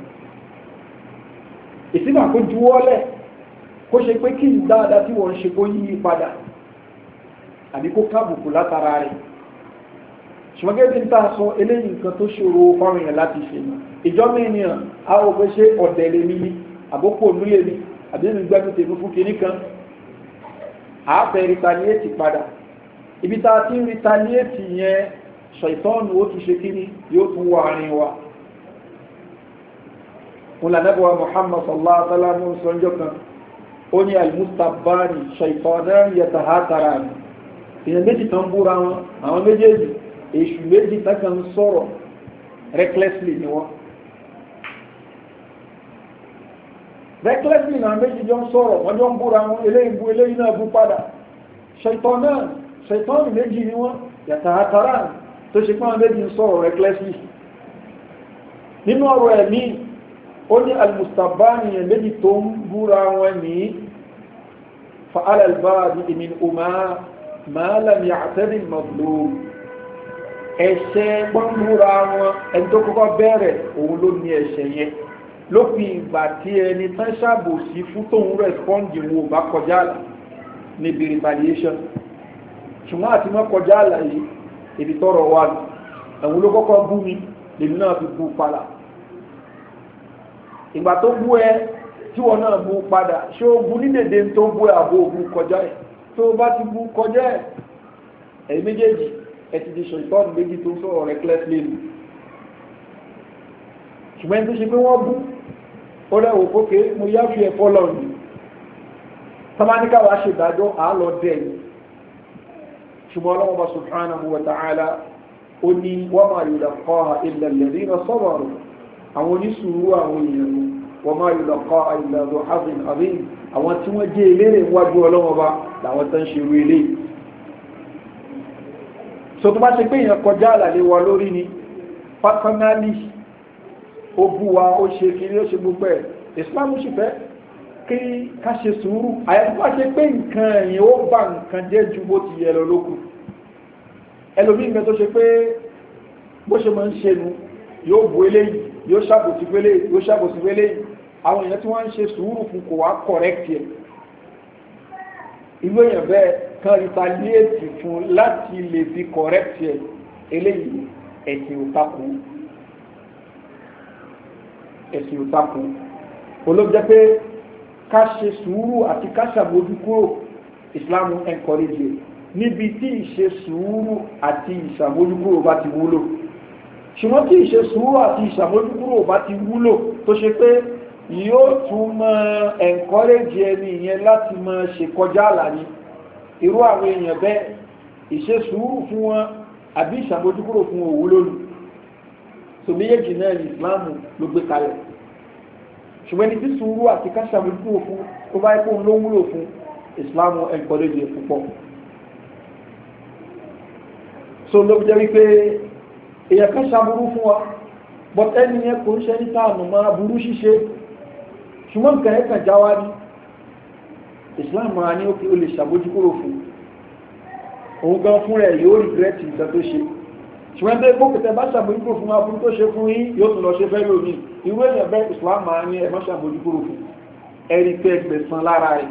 Speaker 1: ìsìnkà kó juwọ́lẹ̀ kó ṣe pé kí n dáadáa tí wọ́n ń ṣe kó yí padà àbí kó kábùkù látara rẹ̀ ṣùgbọ́n gẹ́gẹ́ bí n ta sọ eléyìí nǹkan tó ṣòro fáwọn èèyàn láti ṣe ní ìjọba ènìyàn a ò fẹ́ ṣe ọ̀dẹ̀ lè mí ní àbókò ònú lè mí àbí mi gbẹ́nu tèmi fún kinní kan a fẹ́ retaliate padà ibi tá a ti ń retaliate yẹn ṣàìtọ́nù ó tún ṣe kíní yóò tún wọ àárín wa ńlànàbọ̀wá muhammad sallallahu alaihi wa sallam sọ́njọ́ kan ó ní almustabani ṣàìtọ́nù yatahatara ni èèyàn méjì tán búra wọn àwọn méjèèjì èṣù méjì tán sọ̀rọ̀ recklessly ni wọ́n recklessly náà méjì jọ ń sọ̀rọ̀ wọ́n jọ ń búra wọn eléyìí bú eléyìí náà bú padà ṣètọ́ náà ṣètọ́ méjì ni wọ́n yàtà àtàrà tó ṣe pọ́n méjì ń sọ̀rọ̀ recklessly nínú ọ̀rọ̀ ẹ̀mí ó ní almustabani yẹn méjì tó ń búra wọn ní fa alalbaadi ìmìn umar ma lam ya'tadi al-mazlum ẹ̀ṣẹ̀ gbọ́nbúra wọn ẹni tó kọ́kọ́ bẹ̀rẹ̀ òun ló ní ẹ̀ṣẹ̀ yẹn lópin ìgbà tí ẹni tán ṣàbòsí fún tóun rẹ̀spọ́ǹdì wọn ò bá kọjá àlà níbi retaliation ṣùgbọ́n àti mọ́ kọjá àlà yìí èdè tọrọ wà ní ẹ̀wọ̀n ló kọ́kọ́ bú mi lèmi náà fi bú padà ìgbà tó bú ẹ tí wọn náà bú padà ṣé ó bú ní dèdè tó bú ẹ àbó bú kọjá ẹ tó bá ti bú kọjá ẹ ẹ̀yìn méjèèjì ẹ ti di ṣètọ́nù méjì tó sọ̀rọ̀ recklessly nù ṣùgbọ́n ẹni tó ṣe pé wọ́n bú ó rẹ̀wò pókè mo yá fi ẹ̀fọ́ lọ nù tọ́mánikà wàá ṣe ìdájọ́ àálọ́ dẹ̀ ni ṣùgbọ́n ọlọ́wọ́ bá subhanahu wa ta'ala ó ní wọ́n máa yóò lọ́kọ́ ilẹ̀ lẹ́rí iná sọ́bọ̀rọ̀ àwọn oníṣùúrù àwọn èèyàn wọ́n máa yóò lọ́kọ́ ilẹ̀ ọdún hazin azim àwọn tí wọ́n jẹ́ eléré wájú ọlọ́wọ́ bá làwọn tó ń ṣe ru ilé so tó bá ṣe pé èèyàn kọjá àlàlé wa lórí ni pátánáàlì ó bú wa ó ṣe kiri ó ṣe gbogbo ẹ̀ islam sì fẹ́ kí ká ṣe sùúrù àyàtọ̀ bá ṣe pé nǹkan ẹ̀yìn ó bá nǹkan jẹ́ ju bó ti yẹ lọ lókù ẹlòmí nǹkan tó ṣe pé bó ṣe máa ń ṣe nu yóò bu eléyìí yóò ṣàbòsí pélé yóò ṣàbòsí pélé àwọn èèyàn tí wọ́n ń ṣe sùúrù fún kò wá correct ẹ̀ ìlú èèyàn bẹ́ẹ̀ kan retaliate fún láti lè fi correct ẹ̀ eléyìí ẹ̀sìn ò takò ẹ̀sìn ò takò olóòjẹ́ pé ká ṣe sùúrù àti ká ṣàbójú kúrò islam encourage níbi tí ìṣe sùúrù àti ìṣàbójú kúrò bá ti wúlò ṣùgbọ́n tí ìṣe sùúrù àti ìṣàbójú kúrò bá ti wúlò tó ṣe pé yóò tún mọ encourage ẹni ìyẹn láti mọ ṣe kọjá àlàní irú àwọn èèyàn bẹ́ẹ̀ ìṣe sùúrù fún wọn àbí ìṣàbójú kúrò fún òwúlò lù so méjèèjì náà ní islam ló gbé kalẹ̀ ṣùgbọ́n ní tí sùúrù àti káṣàmójúkúrò fún tó bá ipò ló wúlò fún islam encourage púpọ̀ so ló jẹ́ wípé èyàn kan ṣàbúrú fún wa but ẹni yẹn kò ń ṣe ní táàmù máa burú ṣíṣe ṣùgbọ́n nǹkan ẹ̀kan já wá ní islam máa ní ó kí o lè ṣàbójúkúrò fún òun gan fún rẹ̀ yóò regret nǹkan tó ṣe ṣùgbọ́n bẹ́ẹ̀ bó kẹtẹ bá ṣàbójúkúrò fún aburú tó ṣe fún yín yóò tún lọ ṣe fẹ́ lómi irú èèyàn bẹ́ẹ̀ islam máa ní ẹ̀mọ́ ṣàbójúkúrò fún ẹ̀rí pé ẹgbẹ̀sán lára rẹ̀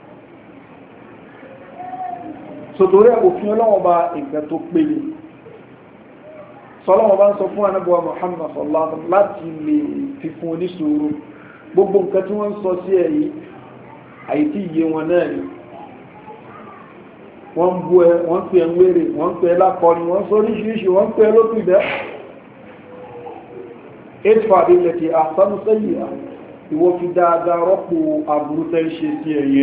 Speaker 1: sòtòrí òfin ọlọ́wọ́n bá nǹkan tó péye sọlọ́wọ́n bá ń sọ fún anábọ̀wá muhammad sallallahu láti lè fi fún oníṣòro gbogbo nǹkan tí wọ́n ń sọ sí ẹ̀yí àìtí iye wọn náà ni wọ́n bú ẹ wọ́n pè ń wéré wọ́n pè lákọni wọ́n sọ oríṣiríṣi wọ́n pè lókù ìdẹ́ ètò àdílẹ̀ tí àsánú sẹ́yìn à ìwọ fi dáadáa rọ́pò àbúrú tẹ́ ṣe sí ẹ̀yẹ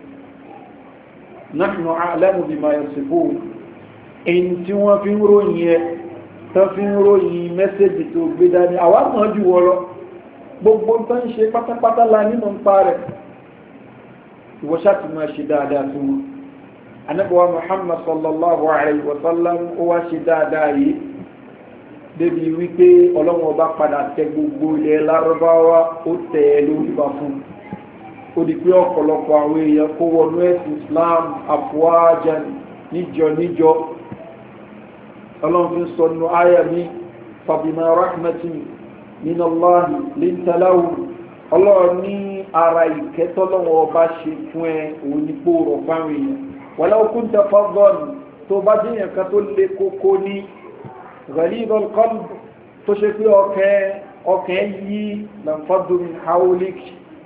Speaker 1: náà àlẹ́mù bí máa yẹ̀sìfò èyí tí wọ́n fi ń ròyìn ẹ tó fi ń ròyìn mẹ́sẹ̀jì tó gbé dání àwọn àmọ́ jù wọ́ lọ gbogbo tó ń ṣe pátápátá la nínú ń pa rẹ̀ ìwọ ṣáàtì máa ṣe dáadáa fún wọn anabuwa muhammad sallallahu alayhi wa sallam ó wá ṣe dáadáa yìí débi wípé ọlọ́wọ́n bá padà tẹ gbogbo ilẹ̀ lárúbáwá ó tẹ̀ ẹ́ lórí bá fún ó di pé ọ̀pọ̀lọpọ̀ àwọn èèyàn kó wọnú ẹ̀sìn islam àfọwájà níjọ níjọ ọlọ́run fi ń sọ nínú àyà mi fàbímọ̀ rahmatin min allahi lintalahu ọlọ́run ní ara ìkẹ́tọ́lọ́wọ́ ọba ṣe fún ẹ òun ní pò rọ̀ fáwọn èèyàn wọ́n lọ́wọ́ kún tẹ fọ́gọ́nù tó bá jẹ́ yẹn kan tó lé kókó ní ghalibal qalb tó ṣe pé ọkẹ́ yí lẹ́nfọ́dún haulik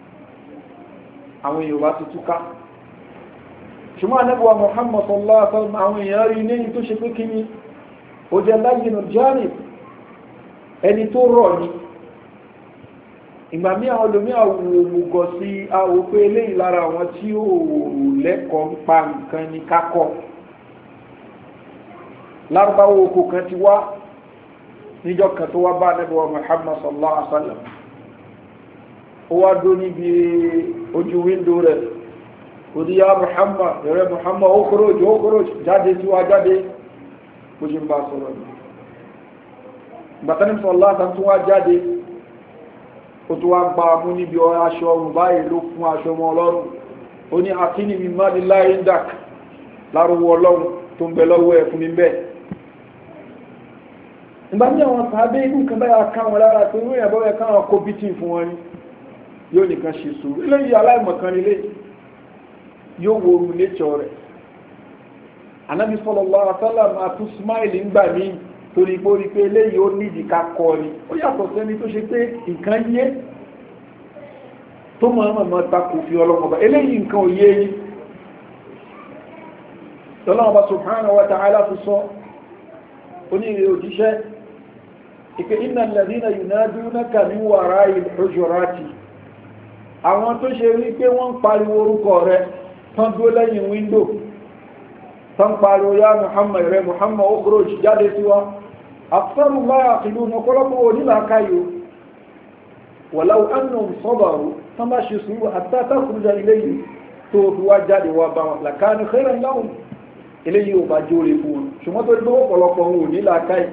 Speaker 1: àwọn èèyàn wá ti túká ṣùgbọ́n anábíwá muhammad sallallahu alaihi wasallam àwọn èèyàn rí ní tó ṣe pé kí ni ó jẹ́ láyínú janib ẹni tó rọ̀ ni ìgbà mí àwọn olómi àwòmùgọ̀ sí àwò pé eléyìí lára àwọn tí ó lẹ́kọ̀ọ́ ń pa nǹkan ní kákọ̀ lárúbáwò oko kan ti wá níjọ́ kan tó wá bá anábíwá muhammad sallallahu alaihi wasallam ó wá dó níbi ojú wíńdò rẹ̀ òdíyá muhammad rẹ̀ muhammad ó kúrò jù ó kúrò jáde tí wá jáde bó ṣe ń bá sọ̀rọ̀ ní gbàtánì sọ̀lá tún wá jáde ó tó wá gba mú níbi aṣọ ọrùn báyìí ló fún aṣọ ọmọ ọlọ́run ó ní akíní mi má ní láì dàk lárúwọ ọlọ́run tó ń bẹ lọ́wọ́ ẹ̀ fún mi bẹ́ẹ̀ ìgbà ní àwọn sàábé inú nǹkan báyà ká wọn lára pé wọ́n yàgbọ́ ẹ̀ káwọn kó bítì fún wọn ni yóò nìkan ṣe sùúrù eléyìí aláìmọ̀kan nílé yóò wo oru nature rẹ̀ anabi sallallahu alaihi wasallam àtún smile ńgbà míì torí pé ó rí pé eléyìí ó nídìí ká kọ́ ni ó yàtọ̀ sẹ́ni tó ṣe pé nǹkan yé tó mọ̀ ọ́n mọ̀ ta kò fi ọlọ́mọba eléyìí nǹkan ò yé yín ọlọ́mọba subhanahu wa ta'ala fi sọ onírè òjíṣẹ́ ìpé iná lẹ́dínà yunadunaka min wara'i al-hujurati àwọn tó ṣe rí pé wọ́n ń pariwo orúkọ rẹ tán dúró lẹ́yìn wíńdò tán pariwo ya muhammad rẹ muhammad okroch jáde sí wa afẹ́rù láyà ìlú ọ̀pọ̀lọpọ̀ onílàákàyò wọ̀láwó annum sọ́bàrú tán bá ṣe sùúrù àtàtàkùnjà ilé yìí tó fi wá jáde wá bá wọn làkáni khairan lahum ilé yìí ò bá jóore fún wọn ṣùgbọ́n tó gbé ọ̀pọ̀lọpọ̀ wọn onílàákàyò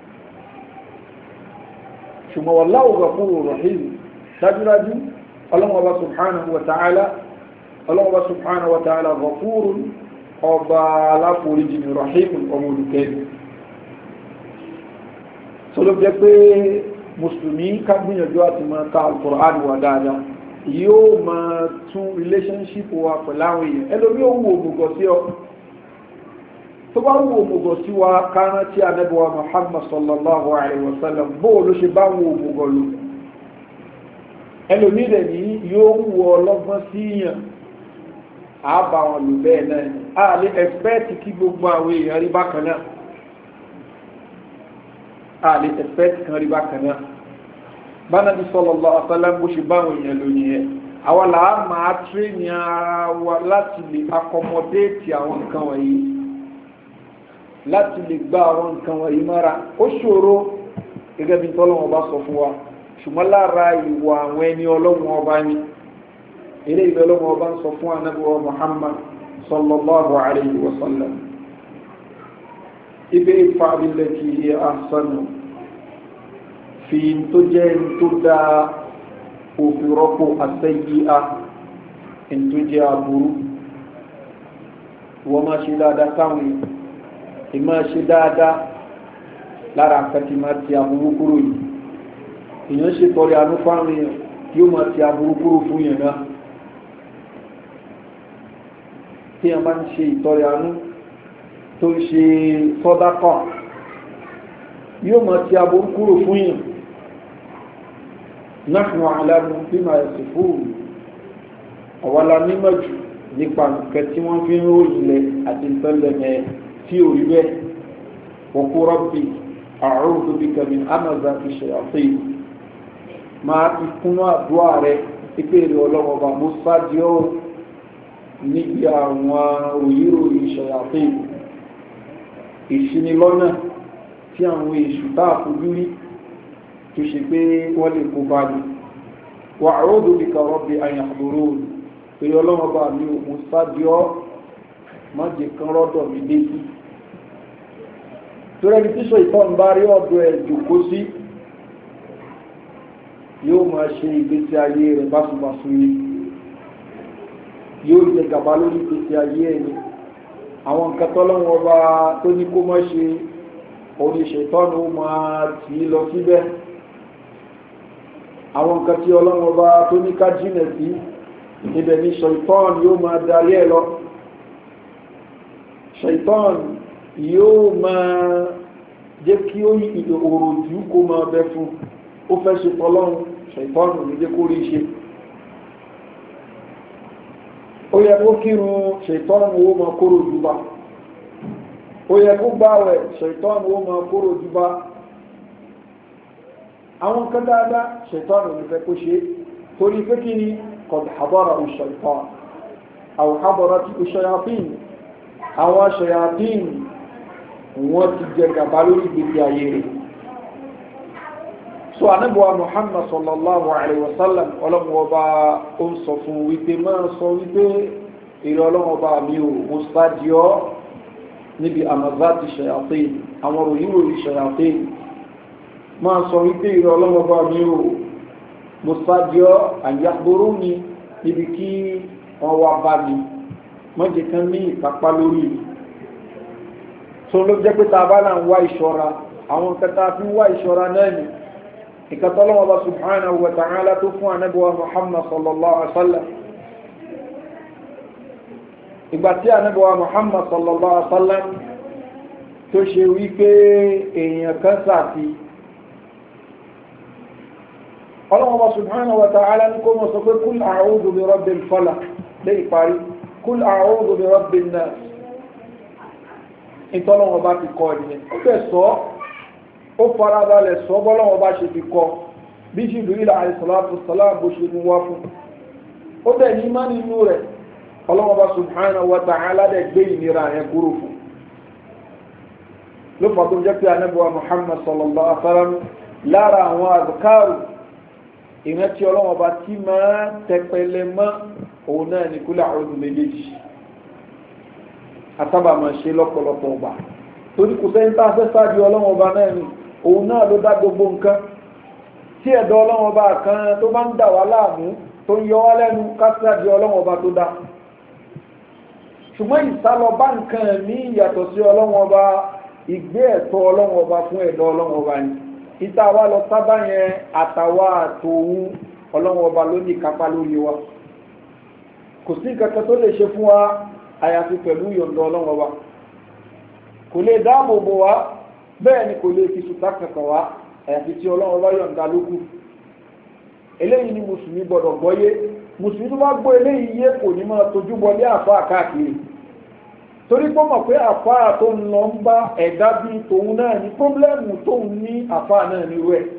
Speaker 1: ṣùgbọ́n wọ̀láwó ghafurur rahim dájúdájú ọlọ́wọ́ba subhanahu wa ta'ala ọlọ́wọ́ba subhanahu wa ta'ala ghafurun ọba aláforíjì ní rahimun ọmọ olùkẹ́ni tó ló jẹ́ pé mùsùlùmí ká gbìyànjú àti máa ka al-Qur'an wa dáadáa yóò máa tún relationship wa pẹ̀lú àwọn èèyàn ẹlòmí ò wù òmùgọ̀ sí ọ tó bá wù òmùgọ̀ sí wa kárán tí anábíwá Muhammad sallallahu alayhi wa sallam bóò ló ṣe bá wù òmùgọ̀ lò ẹlòmí rẹ̀ ní yóò wù ọlọ́gbọ́n sí yàn àbá wọn lò bẹ́ẹ̀ náà ni a lè ẹ̀fẹ́ẹ̀tì kí gbogbo àwọn èèyàn rí bákan náà a lè ẹ̀fẹ́ẹ̀tì kan rí bákan náà bánàbí sallallahu alaihi wasallam bó ṣe báwọn èèyàn lónìí ẹ̀ àwọn làá máa tírèèni ara wa láti lè akọmọdéètì àwọn nǹkan wọ̀nyí láti lè gba àwọn nǹkan wọ̀nyí mọ́ra ó ṣòro gẹ́gẹ́ bí tọ́lọ́wọ́n bá sọ fún wa ṣùgbọ́n lára ìwà àwọn ẹni ọlọ́wọ́n ọba ni ilé ìgbẹ́ ọlọ́wọ́n ọba ń sọ fún anábíwá Muhammad sallallahu alayhi wa sallam ibi ìfà abilẹ̀ kì í ahsanu fi tó jẹ́ tó dá òfin rọ́pò àtẹ́yíá in tó jẹ́ aburú wọ́n máa ṣe dáadáa táwọn ìmọ̀ ṣe dáadáa lára àkàtì máa ti aburú kúrò yìí èèyàn ṣe tọrẹ àánú fáwọn èèyàn yóò máa ti aburú kúrò fún yẹn náà tí a máa ń ṣe ìtọrẹ àánú tó ń ṣe sọ́dákọ̀ yóò máa ti aburú kúrò fún yẹn nahnu alamu bima yasifun àwọlá mímọ̀ jù nípa nǹkan tí wọ́n fi ń ròyìn lẹ̀ àti ìtọ́lẹ̀mẹ́ tí ò rí bẹ́ẹ̀ wa qul rabbi a'udhu bika min hamazati shayatin máa fi kúnnú àdúrà rẹ̀ ìpèrè ọlọ́wọ́ bá mo sáájú níbi àwọn òyìnròyìn shayatin ìṣinilọ́nà tí àwọn èṣù táà fojú rí tó ṣe pé wọ́n lè kó bá ní wà àródò bí ka rọ́bì àyàfòrò pé ọlọ́wọ́n bá mi ò mú sábíọ́ má jẹ kan rọ́dọ̀ mi dé sí tó rẹ́ni tíṣọ ìtọ́n bá rí ọ̀dọ̀ ẹ̀ jòkó sí yóò máa ṣe ìgbésí ayé rẹ̀ báṣubàṣu yìí yóò jẹ gàba lórí ìgbésí ayé ẹ̀ ni àwọn nǹkan tọ́lọ́wọ́n bá tó ní kó má ṣe oníṣètọ́nù máa tì í lọ síbẹ̀ àwọn nǹkan tí ọlọ́run ọba tó ní ká jìnà sí ibẹ̀ ni ṣaitán yóò máa darí ẹ̀ lọ ṣaitán yóò máa jẹ́ kí ó òròjú kó máa bẹ fún ó fẹ́ ṣe tọ́lọ́run ṣaitán ní jẹ́ kó rí ṣe ó yẹ kó kírun ṣaitán ó máa kóró jù bá ó yẹ kó gbáwẹ̀ ṣaitán ó máa kóró jù bá àwọn kan dáadáa ṣètọ́nù ní fẹ́ kó ṣe torí pé kí ni qad hadara ash-shaytan aw hadarat ash-shayatin àwọn shayatin wọ́n ti jẹ gàba lórí ìgbésí ayé rẹ̀ so anábọ̀wá muhammad sallallahu alayhi wa sallam ọlọ́mọba ó ń sọ fún wípé máa sọ wípé èrè ọlọ́mọba mi ò mo sáàdìọ́ níbi amazati shayatin àwọn ròyìn ròyìn shayatin máa sọ wípé ìrọ̀ ọlọ́mọba mi ò mo sájọ́ àyàgbóró mi níbi kí wọ́n wá bá mi mọ́jẹ̀ kan ní ìkápá lórí mi tó ló jẹ́ pé ta bá náà ń wá ìṣọ́ra àwọn kẹta fi ń wá ìṣọ́ra náà ni ìkàtọ́ ọlọ́mọba subhanahu wa ta'ala tó fún anábíwá muhammad sallallahu alaihi wa sallam ìgbà tí anábíwá muhammad sallallahu alaihi wa sallam tó ṣe wípé èèyàn kan sàti ọlọ́wọ́ subhanahu wa ta'ala ní kó mọ̀ sọ pé kúl a'udhu bi rabbil falaq lé ìparí kúl a'udhu bi rabbin nas ìtọ́lọ́wọ́ bá ti kọ́ ẹ̀dìyẹn ó fẹ́ sọ ó farabalẹ̀ sọ bọ́lọ́wọ́ bá ṣe fi kọ́ bí Jibril alayhi salatu wassalam bó ṣe mú wá fún ó bẹ̀ ní má nínú rẹ̀ ọlọ́wọ́ bá subhanahu wa ta'ala dẹ̀ gbé ìnira yẹn kúrò fún ló fà tó jẹ́ pé anábíwá Muhammad sallallahu alaihi wa sallam lára àwọn àdùkárù ìrántí ọlọ́wọ́ bá tí máa tẹpẹlẹ mọ́ òun náà ní kúlẹ̀ àwọn ọdún méjèèjì àtàbà máa ṣe lọ́pọ̀lọpọ̀ ọgbà torí kò sẹ́yìn tá a fẹ́ sáájú ọlọ́wọ́ ọba náà ni òun náà ló dá gbogbo nǹkan tí ẹ̀dọ́ ọlọ́wọ́ ọba kan tó bá ń dà wá láàmú tó ń yọ wá lẹ́nu ká sáájú ọlọ́wọ́ ọba tó dá ṣùgbọ́n ìsálọ bá nǹkan ní ìyàtọ̀ sí ọlọ́wọ́ ọba ìgbé ẹ̀tọ́ ọlọ́wọ́ ọba fún ẹ̀dọ́ ọlọ́wọ́ ọba ni ìta wa lọ sábà yẹn àtàwa àtòun ọlọ́wọ́ ọba ló ní kápá lórí wa kò sí nǹkan kan tó lè ṣe fún wa àyàfi pẹ̀lú yọ̀ǹda ọlọ́wọ́ wa kò lè dáàbò bò wá bẹ́ẹ̀ ni kò lè fi sùtá kankan wá àyàfi tí ọlọ́wọ́ bá yọ̀ǹda lókù eléyìí ni mùsùlùmí gbọ́dọ̀ gbọ́yé mùsùlùmí tó bá gbọ́ eléyìí yé kò ní máa tójú bọlé àfa káàkiri torí pé mọ̀ pé àfa tó ń lọ ń bá ẹ̀dá bíi tòun náà ní pọ́blẹ́mù tóun ní àfa náà nírú ẹ̀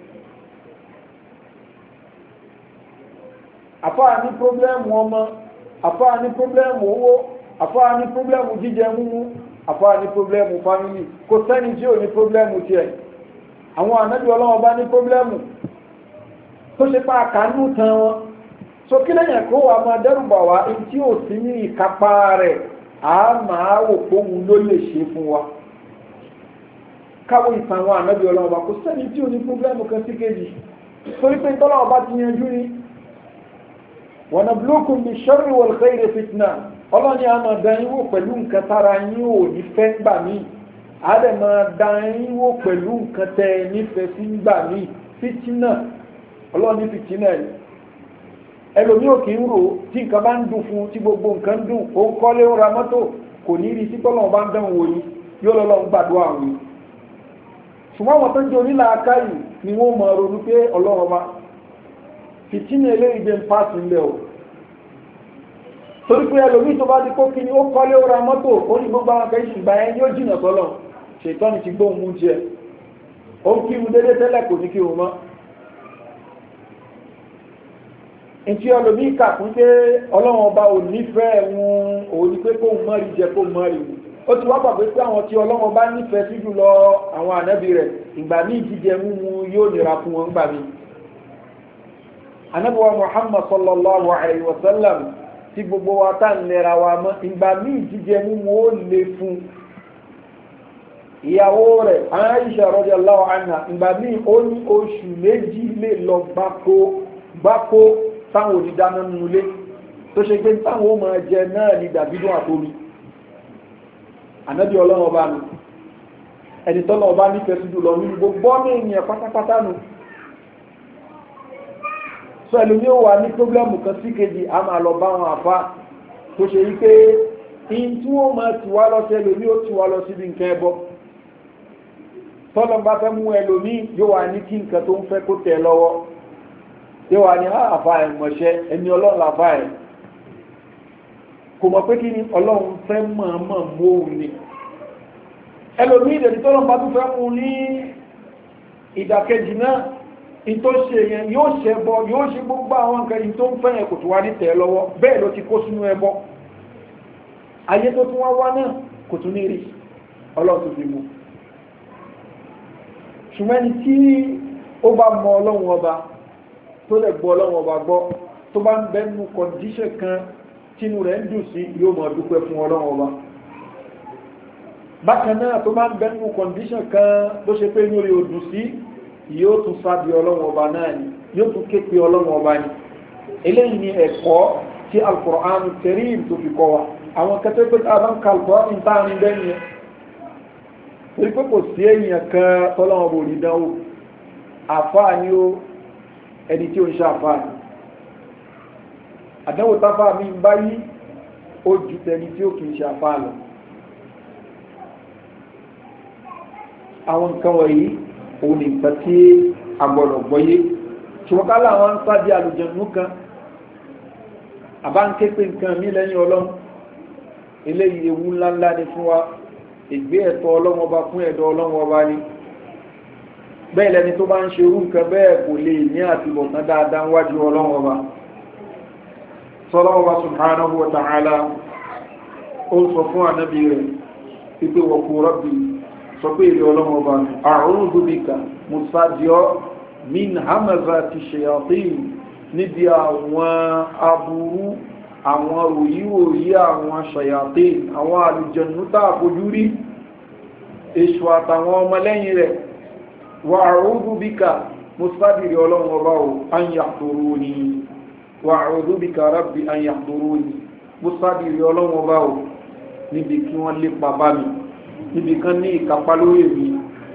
Speaker 1: àfa ní pọ́blẹ́mù ọmọ àfa ní pọ́blẹ́mù owó àfa ní pọ́blẹ́mù jíjẹ múmú àfa ní pọ́blẹ́mù fámìlì kò sẹ́ni tí ò ní pọ́blẹ́mù tiẹ̀ àwọn ànábì ọlọ́wọ́ bá ní pọ́blẹ́mù tó ṣe pa àkánú tan wọn so kí lẹ́yìn kó wa máa dẹ́rùbà wá ẹni tí ò sí ní ìkápá rẹ̀ á máa wò póhun ló lè ṣe fún wa káwọ́ ìtàn àwọn ànábì ọlọ́wọ́ bá kò sẹ́ni tí ò ní pọ́blẹ́mù kan sí kejì torí pé tọ́lọ́wọ́ bá ti yanjú ni wọ̀nà blókùn bí ṣọ́rí wọ̀l khayri fitna ọlọ́ni a máa dán yín wò pẹ̀lú nǹkan tára yín ò ní fẹ́ gbà mí a dẹ̀ máa dán yín wò pẹ̀lú nǹkan tẹ́ ẹ nífẹ̀ẹ́ sí gbà mí fitina ọlọ́ni fitina ẹ̀ ẹlòmí ò kì í rò tí nǹkan bá ń dùn fún tí gbogbo nǹkan dùn ó ń kọ́lé ó ra mọ́tò kò ní rí sí tọ́lọ́wọ́n bá ń dán wò yín yóò lọ́lọ́ ń gbàdúrà àwọn yìí ṣùgbọ́n àwọn tó ń jẹ́ onílà akáyì ni wọ́n máa ronú pé ọlọ́run bá fìtínà eléyìí jẹ́ ń pàṣẹ ńlẹ̀ o torí pé ẹlòmí tó bá ti kó kí ni ó kọ́lé ó ra mọ́tò ó ní gbogbo àwọn akẹ́yìn ṣùgbà yẹn yóò jìnà sọ́lọ̀ ṣètọ́ni ti gbóhùn mú jẹ ó ń kírun dédé tẹ́lẹ̀ kò ní kírun mọ́ ntí ẹlòmí kà fún pé ọlọ́run ọba ò nífẹ̀ẹ́ wọn òun ni pé kóun mọ́rí jẹ kóun mọ́rí mu ó ti wá gbàgbé pé àwọn tí ọlọ́run ọba nífẹ̀ẹ́ sí jùlọ àwọn ànábì rẹ̀ ìgbà míì jíjẹ múmu yóò nira fún wọn gbà míì anabiwa muhammad sallallahu alayhi wa sallam tí gbogbo wa tá ń lera wa mọ́ ìgbà míì jíjẹ múmu ó le fún ìyàwó rẹ̀ aisha radiyallahu anha ìgbà míì ó ní oṣù méjì lè lọ gbáko gbáko táwọn onídáná nulé tó ṣe pé táwọn ó máa jẹ náà ní dàbídùn àtomi anabi ọlọ́run ọba mi ẹni tọ́lọ́ ọba nífẹ̀ẹ́ sí jùlọ nínú gbogbo ọmọ ènìyàn pátápátá nù sọ ẹlòmí ó wà ní pọ́blẹ́mù kan sí kejì a máa lọ bá wọn àfa tó ṣe yí pé in tí wọ́n máa tì wá lọ sí ẹlòmí ó tì wá lọ síbi nǹkan ẹbọ tọ́lọ́ bá fẹ́ mú ẹlòmí yóò wà ní kí nǹkan tó ń fẹ́ kó tẹ̀ lọ́wọ́ yóò wà ní àfa ẹ̀ mọ̀ṣẹ́ ẹni ọlọ́run làfa ẹ̀ kò mọ̀ pé kí ni ọlọ́run fẹ́ mọ̀ọ́mọ̀ mú òun ni ẹlòmí ìdẹ̀ni tọ́lọ́ bá tún fẹ́ mú ní ìdàkejì náà ìtò ṣe yẹn yóò ṣe ẹbọ yóò ṣe gbogbo àwọn nǹkan yìí tó ń fẹ́ yẹn kò tó wá ní tẹ̀ lọ́wọ́ bẹ́ẹ̀ ló ti kó sínú ẹbọ ayé tó tún wá wá náà kò tún ní rí ọlọ́run tó fi mú ṣùgbọ́n ẹni tí ó bá mọ ọlọ́run ọba tó lè gbọ́ ọlọ́run ọba gbọ́ tó bá ń bẹ́nu kọ̀ǹdíṣẹ̀ kan tínú rẹ̀ ń dùn sí yóò mọ̀ dúpẹ́ fún ọlọ́run ọba bákan náà tó bá ń bẹ́nu kọ̀ǹdíṣẹ̀ kan tó ṣe pé inú rẹ̀ ò dùn sí yóò tún sábì ọlọ́wọ́ ọba náà ni yóò tún ké pe ọlọ́wọ́ ọba ni eléyìí ni ẹ̀kọ́ tí alukur'an karim tó fi kọ́ wa àwọn kẹtẹ́ pé tá a bá ń ka alukur'an ní táà ń bẹ́ẹ̀ yẹn torí pé kò sí èèyàn kan tọ́lọ́wọ́ bò ní dánwò àfáà ni ó ẹni tí ó ń ṣe àfáà ni àdánwò táfà mi ń bá yí ó ju tẹni tí ó kì í ṣe àfáà lọ àwọn nǹkan wọ̀nyí òun ní nǹkan tí a gbọ́dọ̀ gbọ́yé ṣùgbọ́n ká láwọn ń sáàdì àlùjànnú kan àbá ń ké pé nǹkan mí lẹ́yìn ọlọ́run eléyìí ewu ńláńlá ni fún wa ìgbé ẹ̀tọ́ ọlọ́run ọba fún ẹ̀dọ́ ọlọ́run ọba ni bẹ́ẹ̀ lẹni tó bá ń ṣe irú nǹkan bẹ́ẹ̀ kò lè ní àtibọ̀tán dáadáa wájú ọlọ́wọ́ bá sọlọ́wọ́ bá subhanahu wa ta'ala ó sọ fún ànábì rẹ̀ pípé wọ̀kú rọ́bì sọ pé èrè ọlọ́wọ́ bá a'udhu bika musadio min hamazati shayatin níbi àwọn aburú àwọn ròyíwòyí àwọn shayatin àwọn àlùjànnú tá àfojú rí èṣù àtàwọn ọmọlẹ́yìn rẹ̀ wà àrùdú bíkà mùsùlùmí ọlọ́run ọba ò anyàtòrò ní wà àrùdú bíkà rábì anyàtòrò ní mùsùlùmí ọlọ́run ọba ò níbi kí wọ́n lè pàbá mi níbi kan ní ìkápá lórí mi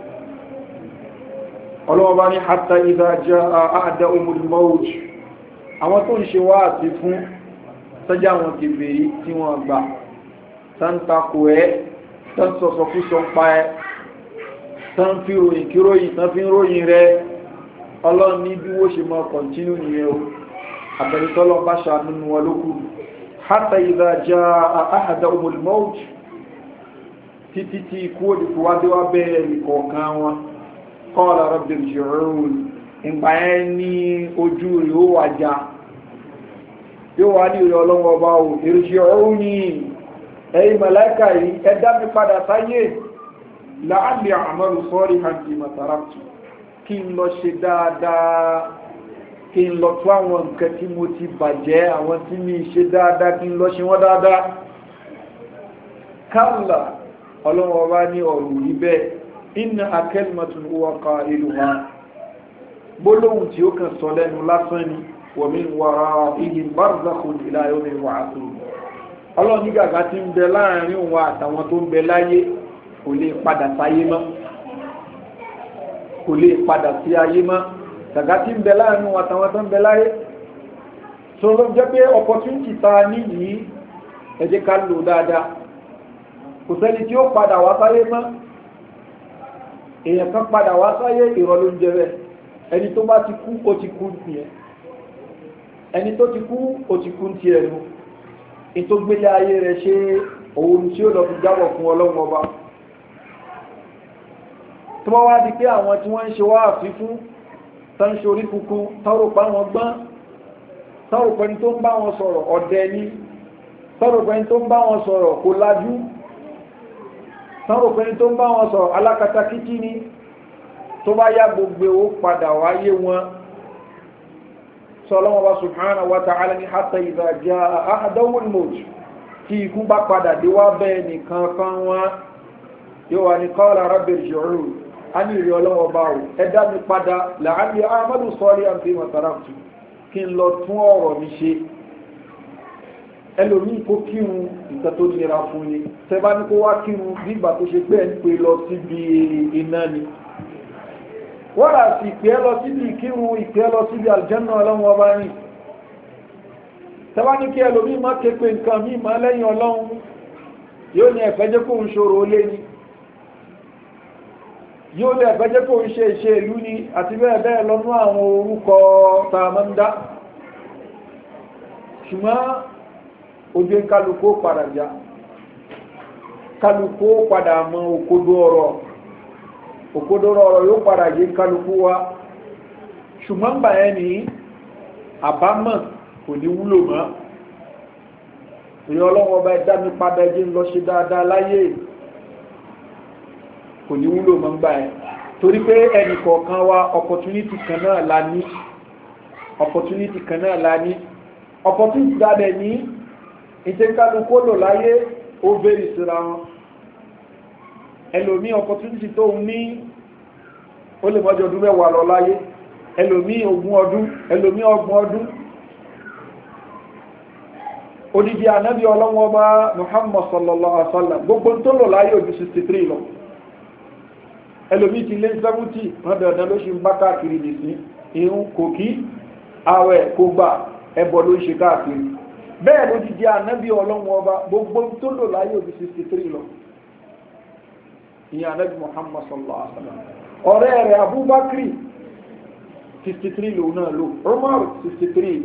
Speaker 1: ọlọ́run ọba ní hátà ìdájá àádá omùlmọ́ọ̀jù àwọn tó ń ṣe wá àti fún sọ́jà àwọn kèfèrí tí wọ́n gbà sáńtakò ẹ́ tán sọ̀sọ̀ fún sọ pa ẹ́ tán fi ròyìn kí ròyìn tán fi ń ròyìn rẹ ọlọ́run ní bí wọ́n ṣe máa kọ̀ntínú nìyẹn o àbẹ̀rẹ̀tọ́lọ́ bá ṣàánú wọn lókù hátà ìdájá àhàdà omolmout títí tí ikú òdìkú wá dé wá bẹ́ẹ̀ ìkọ̀ọ̀kan wọn kọ́ọ̀lá rọ́bìn jùrún ìgbà yẹn ní ojú rẹ̀ ó wà já yóò wá ní ìrẹ̀ ọlọ́wọ́ ọba ò èrìṣẹ́ ọ̀rún ní ẹ̀yìn mẹ́láìkà yìí ẹ̀dá mi padà sáyé láàlẹ̀ àmọ́lù sọ́rí hàndì mataraktu kí n lọ ṣe dáadáa kí n lọ tó àwọn nǹkan tí mo ti bàjẹ́ àwọn tí mi ṣe dáadáa kí n lọ ṣe wọ́n dáadáa kálà ọlọ́wọ́ bá ní ọ̀rọ̀ rí bẹ́ẹ̀ iná akẹ́lùmọ̀tún wọ́n ka ìlú ha gbólóhùn tí ó kàn sọ lẹ́nu lásán ni wọ̀mí wàrà ìhìn barzakun ìlàyọ̀ mi wà á tó ọlọ́run ní gàgá tí ń bẹ láàrin òun àtàwọn tó ń bẹ láyé kò lè padà sáyé mọ́ kò lè padà sí ayé mọ́ gàgá tí ń bẹ láàrin òun àtàwọn tó ń bẹ láyé tó ló jẹ́ pé opportunity ta ní yìí ẹ jẹ́ ká lò dáadáa kò sẹ́ni tí ó padà wá sáyé mọ́ èèyàn kan padà wá sáyé ìrọ̀ ló ń jẹ bẹ́ẹ̀ ẹni tó bá ti kú ó ti kú nìyẹn ẹni tó ti kú ó ti kú ti ẹnu ètò gbélé ayé rẹ̀ ṣe òun tí ó lọ fi jábọ̀ fún ọlọ́run ọba tó wá wá di pé àwọn tí wọ́n ń ṣe wá àfífún tó ń ṣorí kúkún tọ́rọpá wọn gbọ́n tọ́rọpẹ́ni tó ń bá wọn sọ̀rọ̀ ọ̀dẹ ní tọ́rọpẹ́ni tó ń bá wọn sọ̀rọ̀ kò lájú tọ́rọpẹ́ni tó ń bá wọn sọ̀rọ̀ alákatakítí ni tó bá yá gbogbo ó padà wáyé wọn sọlọ́wọ́ bá subhanahu wa ta'ala ní hatta idha jaa ahadawul maut tí ikú bá padà dé wá bẹ́ẹ̀ nìkan kan wọn yóò wà ní qala rabbi irji'un a ní ìrì ọlọ́wọ́ bá wò ẹ dá mi padà la'alli a'malu salihan fima taraktu kí n lọ tún ọ̀rọ̀ mi ṣe ẹlòmíì kó kírun nǹkan tó nira fún ni tẹ bá ní kó wá kírun nígbà tó ṣe pé ẹ ń pè lọ síbi iná ni wọ́n rà sí ìpẹ́ lọ síbi ìkírun ìpẹ́ lọ síbi àlùjànnà ọlọ́run ọba ní tẹ́wá ní kí ẹlòmí má ké pé nǹkan mí má lẹ́yìn ọlọ́run yóò ní ẹ̀fẹ́jẹ́ kó ń ṣòro ó lé ní yóò ní ẹ̀fẹ́jẹ́ kó ń ṣe ìṣe ìlú ní àti bẹ́ẹ̀ bẹ́ẹ̀ lọ́nú àwọn orúkọ tààmọ́ndá ṣùgbọ́n ojú kálukó padà já kálukó padà mọ òkodo ọ̀rọ̀ òkodoro ọ̀rọ̀ yóò padà yé kálukú wa ṣùgbọ́n gbà ẹ́ ní àbámọ̀ kò ní wúlò mọ́ ìrìn ọlọ́wọ́ bá dá mi padà jẹ́ lọ ṣe dáadáa láyé kò ní wúlò mọ́ gbà ẹ́ torí pé ẹnì kọ̀ọ̀kan wa opportunity kan náà la ní opportunity kan náà la ní opportunity dáadẹ̀ ní ìtẹ́kálukú lò láyé ó bẹ̀rẹ̀ síra wọn ẹlòmí opportunity tó ń ní ó lè mọ́jọ ọdún mẹ́wàá lọ láyé ẹlòmí ogún ọdún ẹlòmí ọgbọ̀n ọdún odidi anabi ọlọ́wọ́ bá muhammad sallallahu alaihi wasallam gbogbo tó lọ láyé ojú 63 lọ ẹlòmí ti lé 70 wọ́n dandan ló ṣe ń bá káàkiri nìsí irun kò kí àwẹ̀ kò gbà ẹbọ ló ń ṣe káàkiri bẹ́ẹ̀ ló didi anabi ọlọ́wọ́ bá gbogbo tó lọ láyé ojú 63 lọ ìyẹn anabi muhammad sallallahu alaihi wa sallam ọ̀rẹ́ rẹ̀ abubakar sixty three lòun náà lò umar sixty three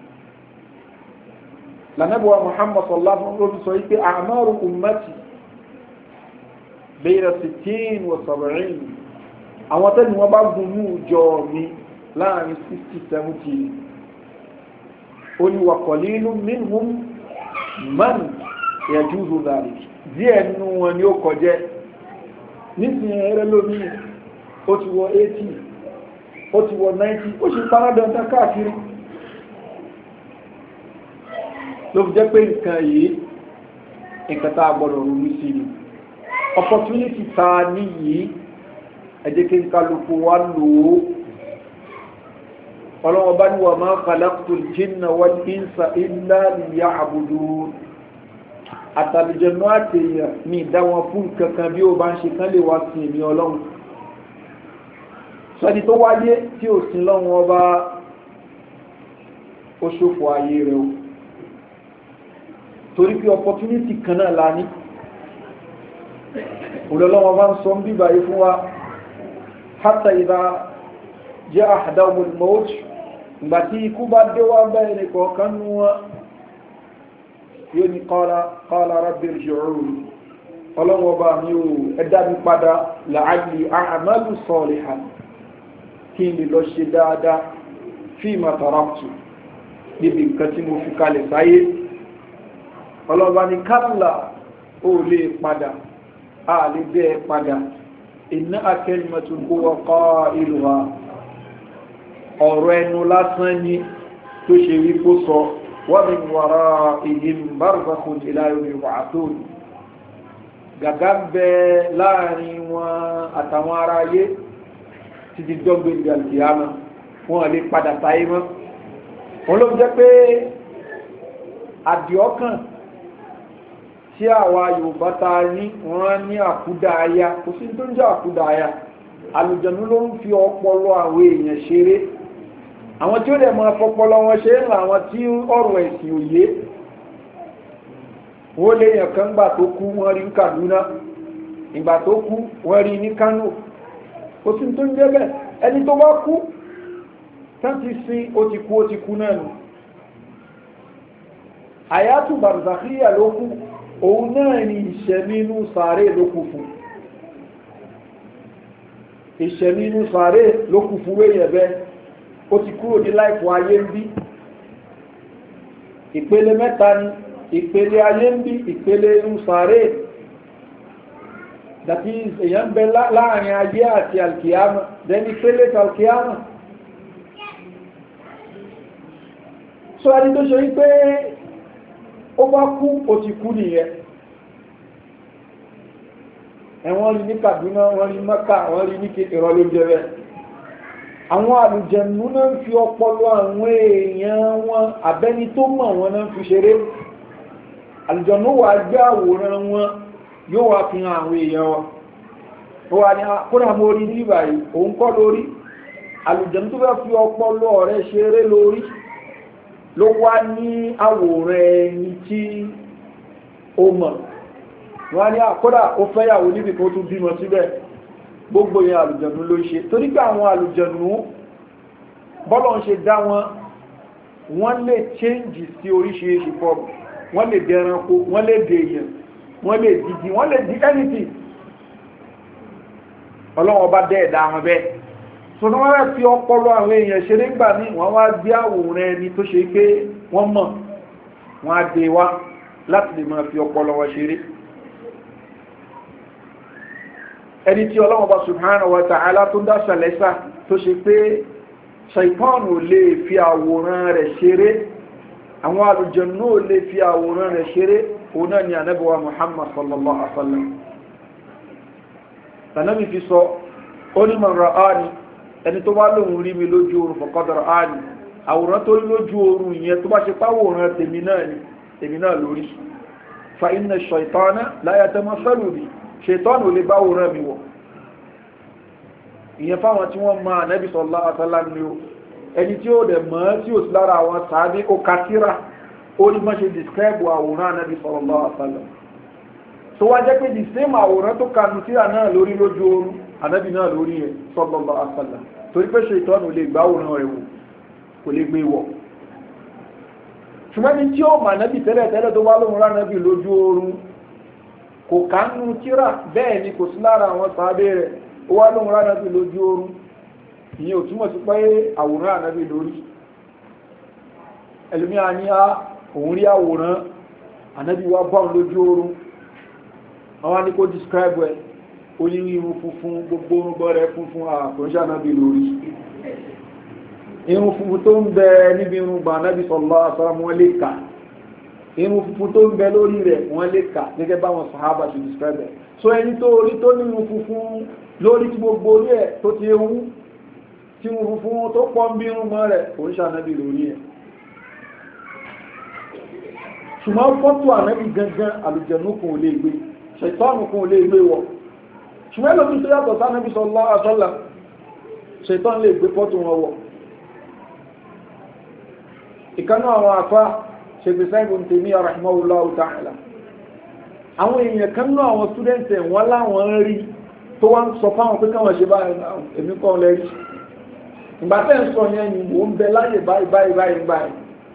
Speaker 1: lànàbíwá muhammad sallallahu alaihi wa sallam sọ wípé àmàrù ummati bẹ́ẹ̀rẹ̀ sittin wa sab'in àwọn tẹ́ni wọ́n bá gun ní ìjọ mi láàrin 60-70 ó ní wàkọ̀lí inú minhum man yajuzu dhalik díẹ̀ nínú wọn ni ó kọjẹ́ nísìnyí ẹrẹ́ lómi ó ti wọ 80 ó ti wọ 90 ó sì paradọ̀ntà káàkiri ló fi jẹ́ pé nǹkan yìí nǹkan tá a gbọ́dọ̀ ronú sí ni opportunity ta ní yìí ẹ jẹ́ kí n kálukú wá lò ó ọlọ́wọ́ bá ní wà máa khalaqtul jinna wal insa illa liya'budun àtàlùjẹ̀nú àtẹ̀yà ní ìdáwọn fún kankan bí ó bá ń ṣe kán lè wá sí èmi ọlọ́run sọ́ni tó wáyé tí ò sí lọ́wọ́ ọba ó ṣòfò ayé rẹ̀ o torí pé opportunity kan náà la ní òlọ́lọ́wọ́ bá ń sọ ń bíbà yìí fún wa hátà ìdá jẹ́ àdáwọn mọ́ọ̀tì ìgbà tí ikú bá dé wá bẹ́ẹ̀ ní kọ̀ọ̀kan nú wọn yóò ní qala rabbi irji'un ọlọ́wọ́ bá mi ò ẹ̀dá mi padà la'alli a'malu salihan kí n lè lọ ṣe dáadáa fima taraktu níbi nǹkan tí mo fi kalẹ̀ sáyé ọlọ́ba ní kálà ó lè padà a lè bẹ́ẹ̀ padà iná akẹ́lìmọ̀tò huwa qailuha ọ̀rọ̀ ẹnu lásán ni tó ṣe wí kó sọ wa min wara'ihim barzakhun ila yawmi yub'athun gàgá bẹ láàrin wọn àtàwọn ará ayé títí dọ́gbé ìgbà kìámà wọn lè padà sáyé mọ́ wọn ló jẹ́ pé àdìọ́kàn tí àwa yorùbá ta ní wọ́n ní àkúdàáyá kò sí tó ń jẹ́ àkúdàáyá àlùjànnú ló ń fi ọpọlọ àwọn èèyàn ṣeré àwọn tí ó dẹ̀ máa fọpọlọ wọn ṣe ń ra àwọn tí ọ̀rọ̀ ẹ̀sìn òye wọ́n lè yàn kan gbà tó kú wọ́n rí ní Kaduna ìgbà tó kú wọ́n rí ní Kano kò sí tó ń jẹ́ bẹ́ẹ̀ ẹni tó bá kú tán ti sin ó ti kú ó ti kú náà nù àyàtù barzakhiya ló kú òun náà ni ìṣẹ̀mínú sàárè ló kú fún ìṣẹ̀mínú sàárè ló kú fún wéyẹ̀ bẹ́ ó ti kúrò ní láìpọ̀ ayé ń bí ìpele mẹ́ta ni ìpele ayé ń bí ìpele inú sàárè dàbí èyàn bẹ láàrin ayé àti alkiyama dẹni ìpele alkiyama so ẹni tó ṣe wípé ó bá kú ó ti kú nìyẹn ẹ̀wọ̀n rí ní Kaduna wọ́n rí Mẹ́kà wọ́n rí ní ìrọ̀ ló jẹ́ bẹ́ẹ̀ àwọn àlùjẹ̀nù náà ń fi ọpọlọ àwọn èèyàn wọn abẹ́ni tó mọ̀ wọn náà ń fi ṣeré àlùjẹ̀nù wà gbé àwòrán wọn yóò wá fi hàn àwọn èèyàn wọn ó wà ní kódà mo rí ní ìbàyí òun kọ́ lórí àlùjẹ̀nù tó fẹ́ fi ọpọlọ rẹ̀ ṣeré lórí ló wá ní àwòrán ẹni tí ó mọ̀ wọ́n ní àkọ́dà ó fẹ́yàwó níbi kan tún bímọ síbẹ̀ gbogbo yẹn àlùjẹ̀nù ló ṣe torí pé àwọn àlùjẹ̀nù bọ́lọ̀ ń ṣe dá wọn wọ́n lè change sí oríṣiríṣi form wọ́n lè dẹranko wọ́n lè dèèyàn wọ́n lè dìdì wọ́n lè di anything ọlọ́wọ́ bá dẹ́ ẹ̀dá wọn bẹ́ẹ̀ so ní wọ́n rẹ̀ fi ọpọlọ àwọn èèyàn ṣe nígbà ní wọ́n wá gbé àwòrán ẹni tó ṣe pé wọ́n mọ̀ wọ́n á dé wá láti lè máa fi ọpọlọ wọn ṣeré ẹni tí ọlọ́wọ́ bá subhanahu wa ta'ala tó dá ṣàlẹ́sà tó ṣe pé ṣaipọ́nù lè fi àwòrán rẹ̀ ṣeré àwọn àlùjànnú ò lè fi àwòrán rẹ̀ ṣeré òun náà ni ànábọ̀wá muhammad sallallahu alaihi wa sallam tànàbí fi sọ ó ní mọ̀ ra'ani ẹni tó bá lóhun rí mi lójú oorun faqad ra'ani àwòrán tó rí lójú oorun ìyẹn tó bá ṣe páwòrán tèmi náà ni tèmi náà lórí fa inna ash-shaytana la yatamathalu bi ṣètọ́nù ò lè bá wòrán mi wọ̀ ìyẹn fáwọn tí wọ́n máa nẹ́bí sallallahu alaihi wasallam ni ó ẹni tí ó dẹ̀ mọ́ tí ó sì lára àwọn sàábí ó kásíra ó ní mọ́ ṣe describe àwòrán nẹ́bí sallallahu alaihi wasallam tó wá jẹ́ pé the same àwòrán tó kanu síra náà lórí lójú oorun ànábì náà lórí ẹ̀ sallallahu alaihi wasallam torí pé ṣètọ́nù lè gbá àwòrán rẹ̀ wò kò lè gbé wọ̀ ṣùgbọ́n ní tí ó mà nẹ́bí tẹ́lẹ̀ tẹ́lẹ̀ tó wá lóhun rá nẹ́bí lójú oorun kò kánú tíra bẹ́ẹ̀ ni kò sí lára àwọn sàábé rẹ̀ ó wá lóhun rá ànábì lójú oorun ìyẹn ò túmọ̀ sí pé àwòrán ànábì lórí ẹlòmí a ní á òun rí àwòrán ànábì wá bá òun lójú oorun àwọn ní kó describe ẹ onírí irun funfun gbogbo orúgbọ́ rẹ̀ funfun àkọ́ṣà ànábì lórí irun funfun tó ń bẹ níbi irun gbà ànábì sallallahu alaihi wasallam wọn lè kà irun funfun tó ń bẹ lórí rẹ̀ wọ́n lè kà gẹ́gẹ́ báwọn sàhábà ṣe describe ẹ̀ so ẹni tó orí tó ní irun funfun lórí tí gbogbo orí ẹ̀ tó ti ewu tí irun funfun tó pọ̀ ń bí irun mọ́ rẹ̀ kò ń ṣànábì lórí ẹ̀ ṣùgbọ́n fọ́tò ànábì gangan àlùjẹ̀nú kan ò lè gbé ṣètọ́nù kan ò lè gbé wọ̀ ṣùgbọ́n ẹlòmí tó yàtọ̀ sánábì sallallahu alaihi wasallam ṣètọ́nù lè gbé fọ́tò wọn wọ̀ ìkanú àwọn afá ṣègbèsá ibùn tèmí rahimahullahu ta'ala àwọn èèyàn kan náà àwọn students ẹ̀ wọ́n láwọn rí tó wá ń sọ fáwọn pé káwọn ṣe báyìí èmi kọ́ lẹ́rí ìgbà tẹ́ ń sọ yẹn ni mò ń bẹ láyè báyìí báyìí báyìí báyìí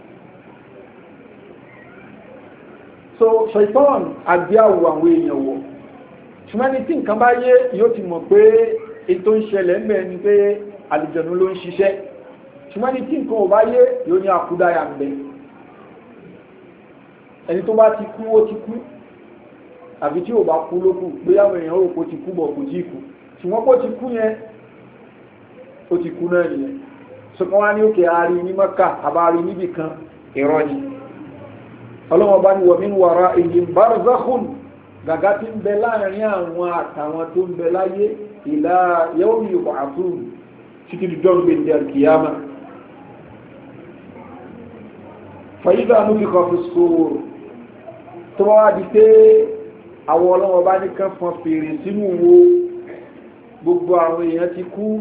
Speaker 1: so ṣètọ́n àgbéyàwó àwọn èèyàn wọ̀ ṣùgbọ́n ní tí nǹkan bá yé yóò ti mọ̀ pé ètò ń ṣẹlẹ̀ ń bẹ̀ ni pé àlùjànnú ló ń ṣiṣẹ́ ṣùgbọ́n ní tí nǹkan ò bá yé yóò ní àkúdáyà ń bẹ̀ ẹni tó bá ti kú ó ti kú àbí tí ò bá kú ló kù pé àwọn èèyàn rò kó ti kú bọ̀ kò tí kú ṣùgbọ́n kó ti kú yẹn ó ti kú náà nìyẹn ṣùgbọ́n wá ní òkè àárí ní mọ́kà àbárí níbì kan ìrọ́ ni ọlọ́wọ́n bá ní wọ̀mí wàrà èyí barzakhun gàgá tí ń bẹ láàrin àwọn àtàwọn tó ń bẹ láyé ìlà yawmi yub'athun títí dùjọ́ gbé ní alkiyama fàyídà ló fi kọ́ fi sóòrò tó wá di pé àwọn ọlọ́wọ́ bá ní kán fọn fèrè sínú wo gbogbo àwọn èèyàn ti kú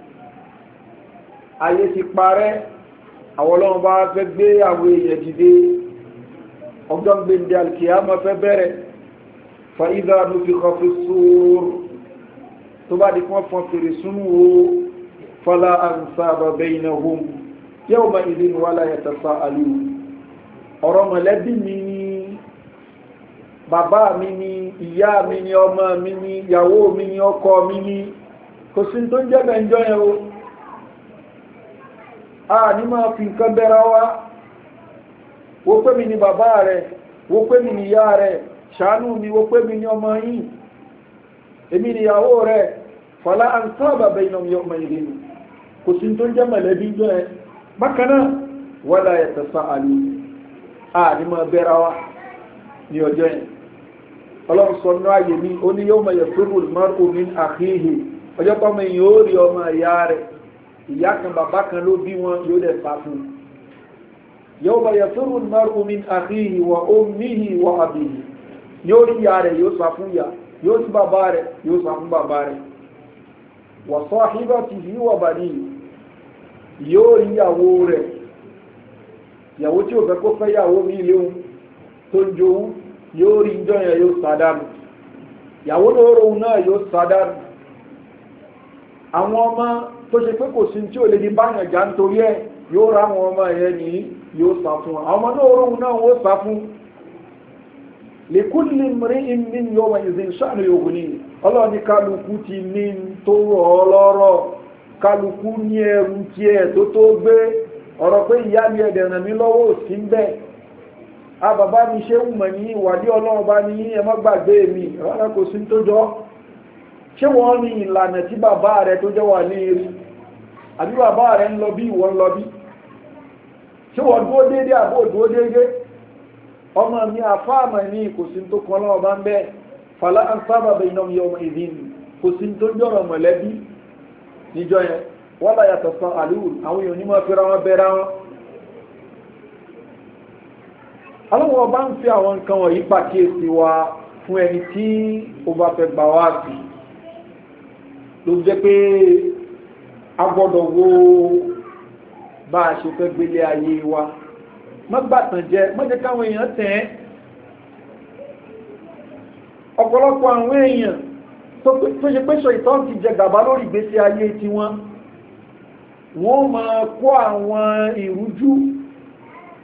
Speaker 1: ayé ti parẹ́ àwọn ọlọ́wọ́ bá fẹ́ gbé àwọn èèyàn dìde ọjọ́ gbèndé alkiyama fẹ́ bẹ̀rẹ̀ fàyídà ló fi kọ́ fi sóòrò tó bá di kán fọn fèrè sínú wo fala ansaba bainahum yawma idhin wala yatasaalun ọ̀rọ̀ mọ̀lẹ́bí mi ni bàbá mi ni ìyá mi ni ọmọ mi ni ìyàwó mi ni ọkọ mi ni kò sí tó ń jẹ́ bẹ̀ǹjọ́ yẹn o a ní máa fi nǹkan bẹ́ra wá wo pé mi ni bàbá rẹ̀ wo pé mi ni ìyá rẹ̀ ṣàánú mi wo pé mi ni ọmọ yìí èmi ni ìyàwó rẹ̀ fala ansaba bainahum yawma idhin kò sí tó ń jẹ́ mọ̀lẹ́bí jọ ẹ bákan náà wala yatasaalun a ní máa bẹ́ra wá ní ọjọ́ yẹn ọlọ́run sọ ní ààyè ní ó ní yawma yafirru al-mar'u min akhihi ọjọ́ pọ́mọ èèyàn ó rí ọmọ ìyá rẹ̀ ìyá kan bàbá kan ló bí wọn yóò dẹ̀ fà fún yawma yafirru al-mar'u min akhihi wa ummihi wa abihi yóò rí ìyá rẹ̀ yóò sá fún ìyá yóò sí bàbá rẹ̀ yóò sá fún bàbá rẹ̀ wa sahibatihi wa banihi yóò rí ìyàwó rẹ̀ ìyàwó tí ò fẹ́ kó fẹ́ ìyàwó mi léwu tó ń jowú yóò rí ìjọ yẹn yóò sádánù ìyàwó lóòrùn náà yóò sádánù àwọn ọmọ tó ṣe pé kò sí tí ò lè ní báyàn já nítorí ẹ yóò rá àwọn ọmọ yẹn ní yóò sá fún àwọn ọmọ lóòrùn náà ó sá fún lèkúlì mìírí ìmí yóò wọ́n ìzìn sáànù yóò ní ọlọ́ọ̀ni kálukú ti ní tó rọ̀ ọ́ lọ́rọ̀ kálukú ní ẹrù tí ẹ tó tó gbé ọ̀rọ̀ pé ìyá mi ẹ̀dẹ̀ ràn mí lọ́wọ́ òsì ń bẹ̀ a bàbá mi ṣe ń mọ̀ ní ìwádìí ọlọ́run bá ní ẹ má gbàgbé mi rárá kò sí tó jọ ṣé wọ́n ní ìlànà tí bàbá rẹ tó jẹ́ wà ní eré àbí bàbá rẹ ń lọ bí ìwọ ń lọ bí ṣé wọ́n dúró déédéé àbó dúró déédéé ọmọ mi àfáàmà ní kò sí tó kan lọ́wọ́ bá ń bẹ́ẹ̀ fàlà ń sábà bẹ iná mi ọmọ ìdí kò sí tó jọ̀rọ̀ mọ̀lẹ́bí níjọ yẹn wọ́n bá yàtọ̀ sọ àlúwù àwọn èèyàn onímọ̀ fẹ́ra wọn bẹ́ra wọn aláwọ̀ bá ń fi àwọn nǹkan wọ̀nyí pàkíyèsí wa fún ẹni tí ó bá fẹ́ gbà wá sí ló jẹ́ pé a gbọ́dọ̀ wo bá a ṣe fẹ́ gbélé ayé wa mọ́gbàtàn jẹ́ mọ́jẹ́ káwọn èèyàn tẹ̀ ẹ́ ọ̀pọ̀lọpọ̀ àwọn èèyàn tó ṣe pé ṣọ ìtọ́ ti jẹ gàbá lórí ìgbésí ayé tiwọn wọ́n máa kó àwọn ìrújú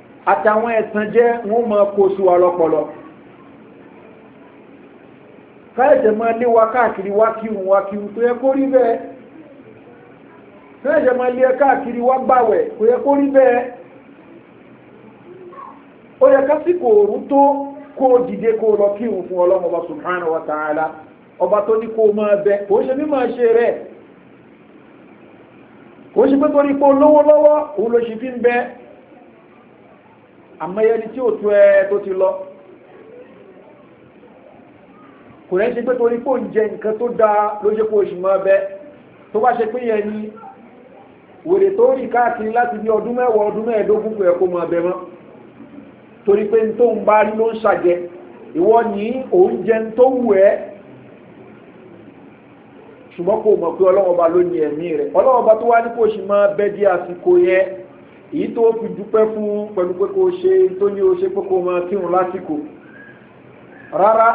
Speaker 1: àtàwọn ẹ̀tàn jẹ́ wọ́n máa kó sí wa lọ́pọlọ káyẹ̀jẹ̀ máa lé wa káàkiri wá kírun wá kírun tó yẹ kó rí bẹ́ẹ̀ káyẹ̀jẹ̀ máa lé ẹ káàkiri wá gbàwẹ̀ kò yẹ kó rí bẹ́ẹ̀ ó yẹ kásìkò òrùn tó kó o dìde kó o lọ kírun fún ọlọ́run ọba subhanahu wa ta'ala ọba tó ní kó o máa bẹ kò ṣe bí máa ṣe rẹ̀ kò ṣe pé torí pé olówó lọ́wọ́ òun ló ṣe fi ń bẹ àmọ́yẹni tí ò tó ẹ tó ti lọ kò rẹ̀ ṣe pé torí pé òun jẹ nǹkan tó dáa ló ṣe kó o ṣì máa bẹ tó bá ṣe pé yẹn ni wèrè tó rí káàkiri láti bí ọdún mẹ́wàá ọdún mẹ́ẹ̀ẹ́dógún kò yẹ kó máa bẹ mọ́ torí pé tó ń bá rí ló ń ṣàjẹ ìwọ ní oúnjẹ tó wù ẹ́ ṣùgbọ́n kò mọ̀ pé ọlọ́wọ́ba ló ní ẹ̀mí rẹ̀ ọlọ́wọ́ba tó wá ní kò ṣì máa bẹ́ di àsìkò yẹn èyí tó fi dúpẹ́ fún pẹ̀lú pé kò ṣe tó ní o ṣe pé kò máa kírun lásìkò rárá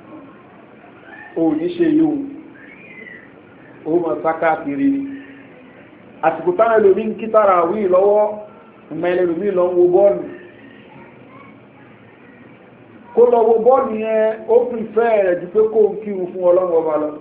Speaker 1: ò ní ṣe yóò ó mọ̀ sáká kiri ni àsìkò táwọn ẹlòmí ń kí tára àwí lọ́wọ́ ìmọ̀ ẹlòmí lọ ń wo bọ́ọ̀lù kó lọ wo bọ́ọ̀lù yẹn ó pìfẹ́ rẹ̀ ju pé kó ń kírun fún ọlọ́run ọba lọ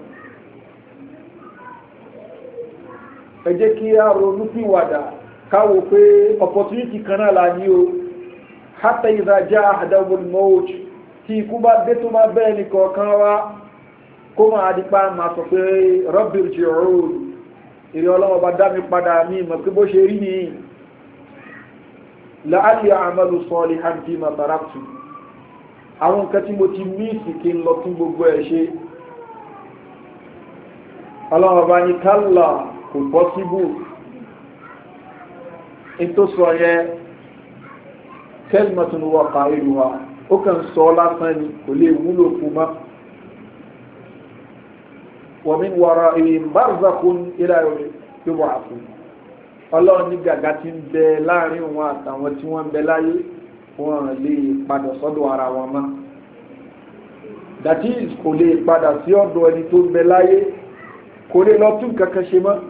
Speaker 1: ẹ jẹ́ kí a ronú sí wàdà káwò pé opportunity kan náà la ní o hátà ìdájá àdáwọn mọ́ọ̀t tí ikú bá dé tó bá bẹ́ẹ̀ ní kọ̀ọ̀kan wá kó máa dípa máa sọ pé rọ́bìrì jì ọ̀rọ̀ èrè ọlọ́run ọba dá mi padà mí mọ̀ pé bó ṣe rí ni láàlì àmàlù sọ́ọ̀lì hàǹtí màtàràtù àwọn nǹkan tí mo ti míìsì kí n lọ tún gbogbo ẹ̀ ṣe ọlọ́run ọba ní kálà kò pọ́síbù in tó sọ yẹ kẹ́lìmọ̀tún wọ́ka ìlú wa ó kàn sọ lásán ni kò lè wúlò fún mọ́ wọ́n mi wọ́ra ìyìn bárzakun ilá yóò àfún ọlọ́run ní gàgá ti ń bẹ láàrin wọn àtàwọn tí wọ́n ń bẹ láyé wọn lè padà sọ́dọ̀ ara wọn mọ́ that is kò lè padà sí ọ̀dọ̀ ẹni tó ń bẹ láyé kò lè lọ tún kankan ṣe mọ́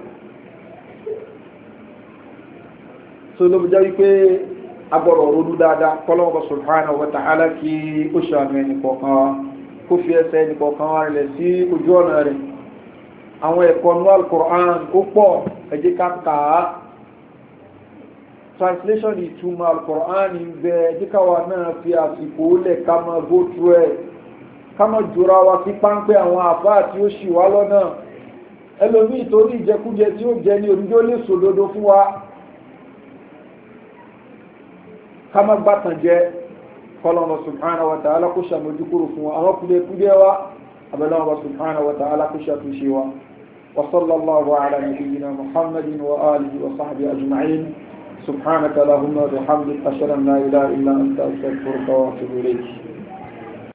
Speaker 1: so ló jẹ́ wípé agbọ̀rọ̀ ronú dáadáa kọ́lọ́wọ́ subhanahu wa ta'ala kí ó ṣàmì ẹnì kọ̀ọ̀kan wa kó fi ẹsẹ̀ ẹnì kọ̀ọ̀kan wa rẹ̀ sí ojú ọ̀nà rẹ̀ àwọn ẹ̀kọ́ nú al-Qur'an ó pọ̀ ẹ jẹ́ ká kà á translation ìtumọ̀ al-Qur'an ń bẹ ẹ jẹ́ káwa náà fi àsìkò lẹ̀ ká máa go through ẹ̀ ká máa jura wa sí páńpẹ́ àwọn àfáà tí ó ṣì wá lọ́nà ẹlòmíì torí ìjẹkújẹ tí ó jẹ ní onídó lè sòdodo fún wa kama gbatan jẹ kọlọmọ subhanahu wa ta'ala kó ṣàmójú kúrò fún wa àwọn kúlẹ̀ kúlẹ̀ wa abẹ́lẹ́wọ̀n subhanahu wa ta'ala kó ṣàtúnṣe wa wa sallallahu ala nabiyyina muhammadin wa alihi wa sahbihi ajma'in subhanaka lahumma wa bihamdika ashhadu an la ilaha illa anta astaghfiruka wa atubu ilayk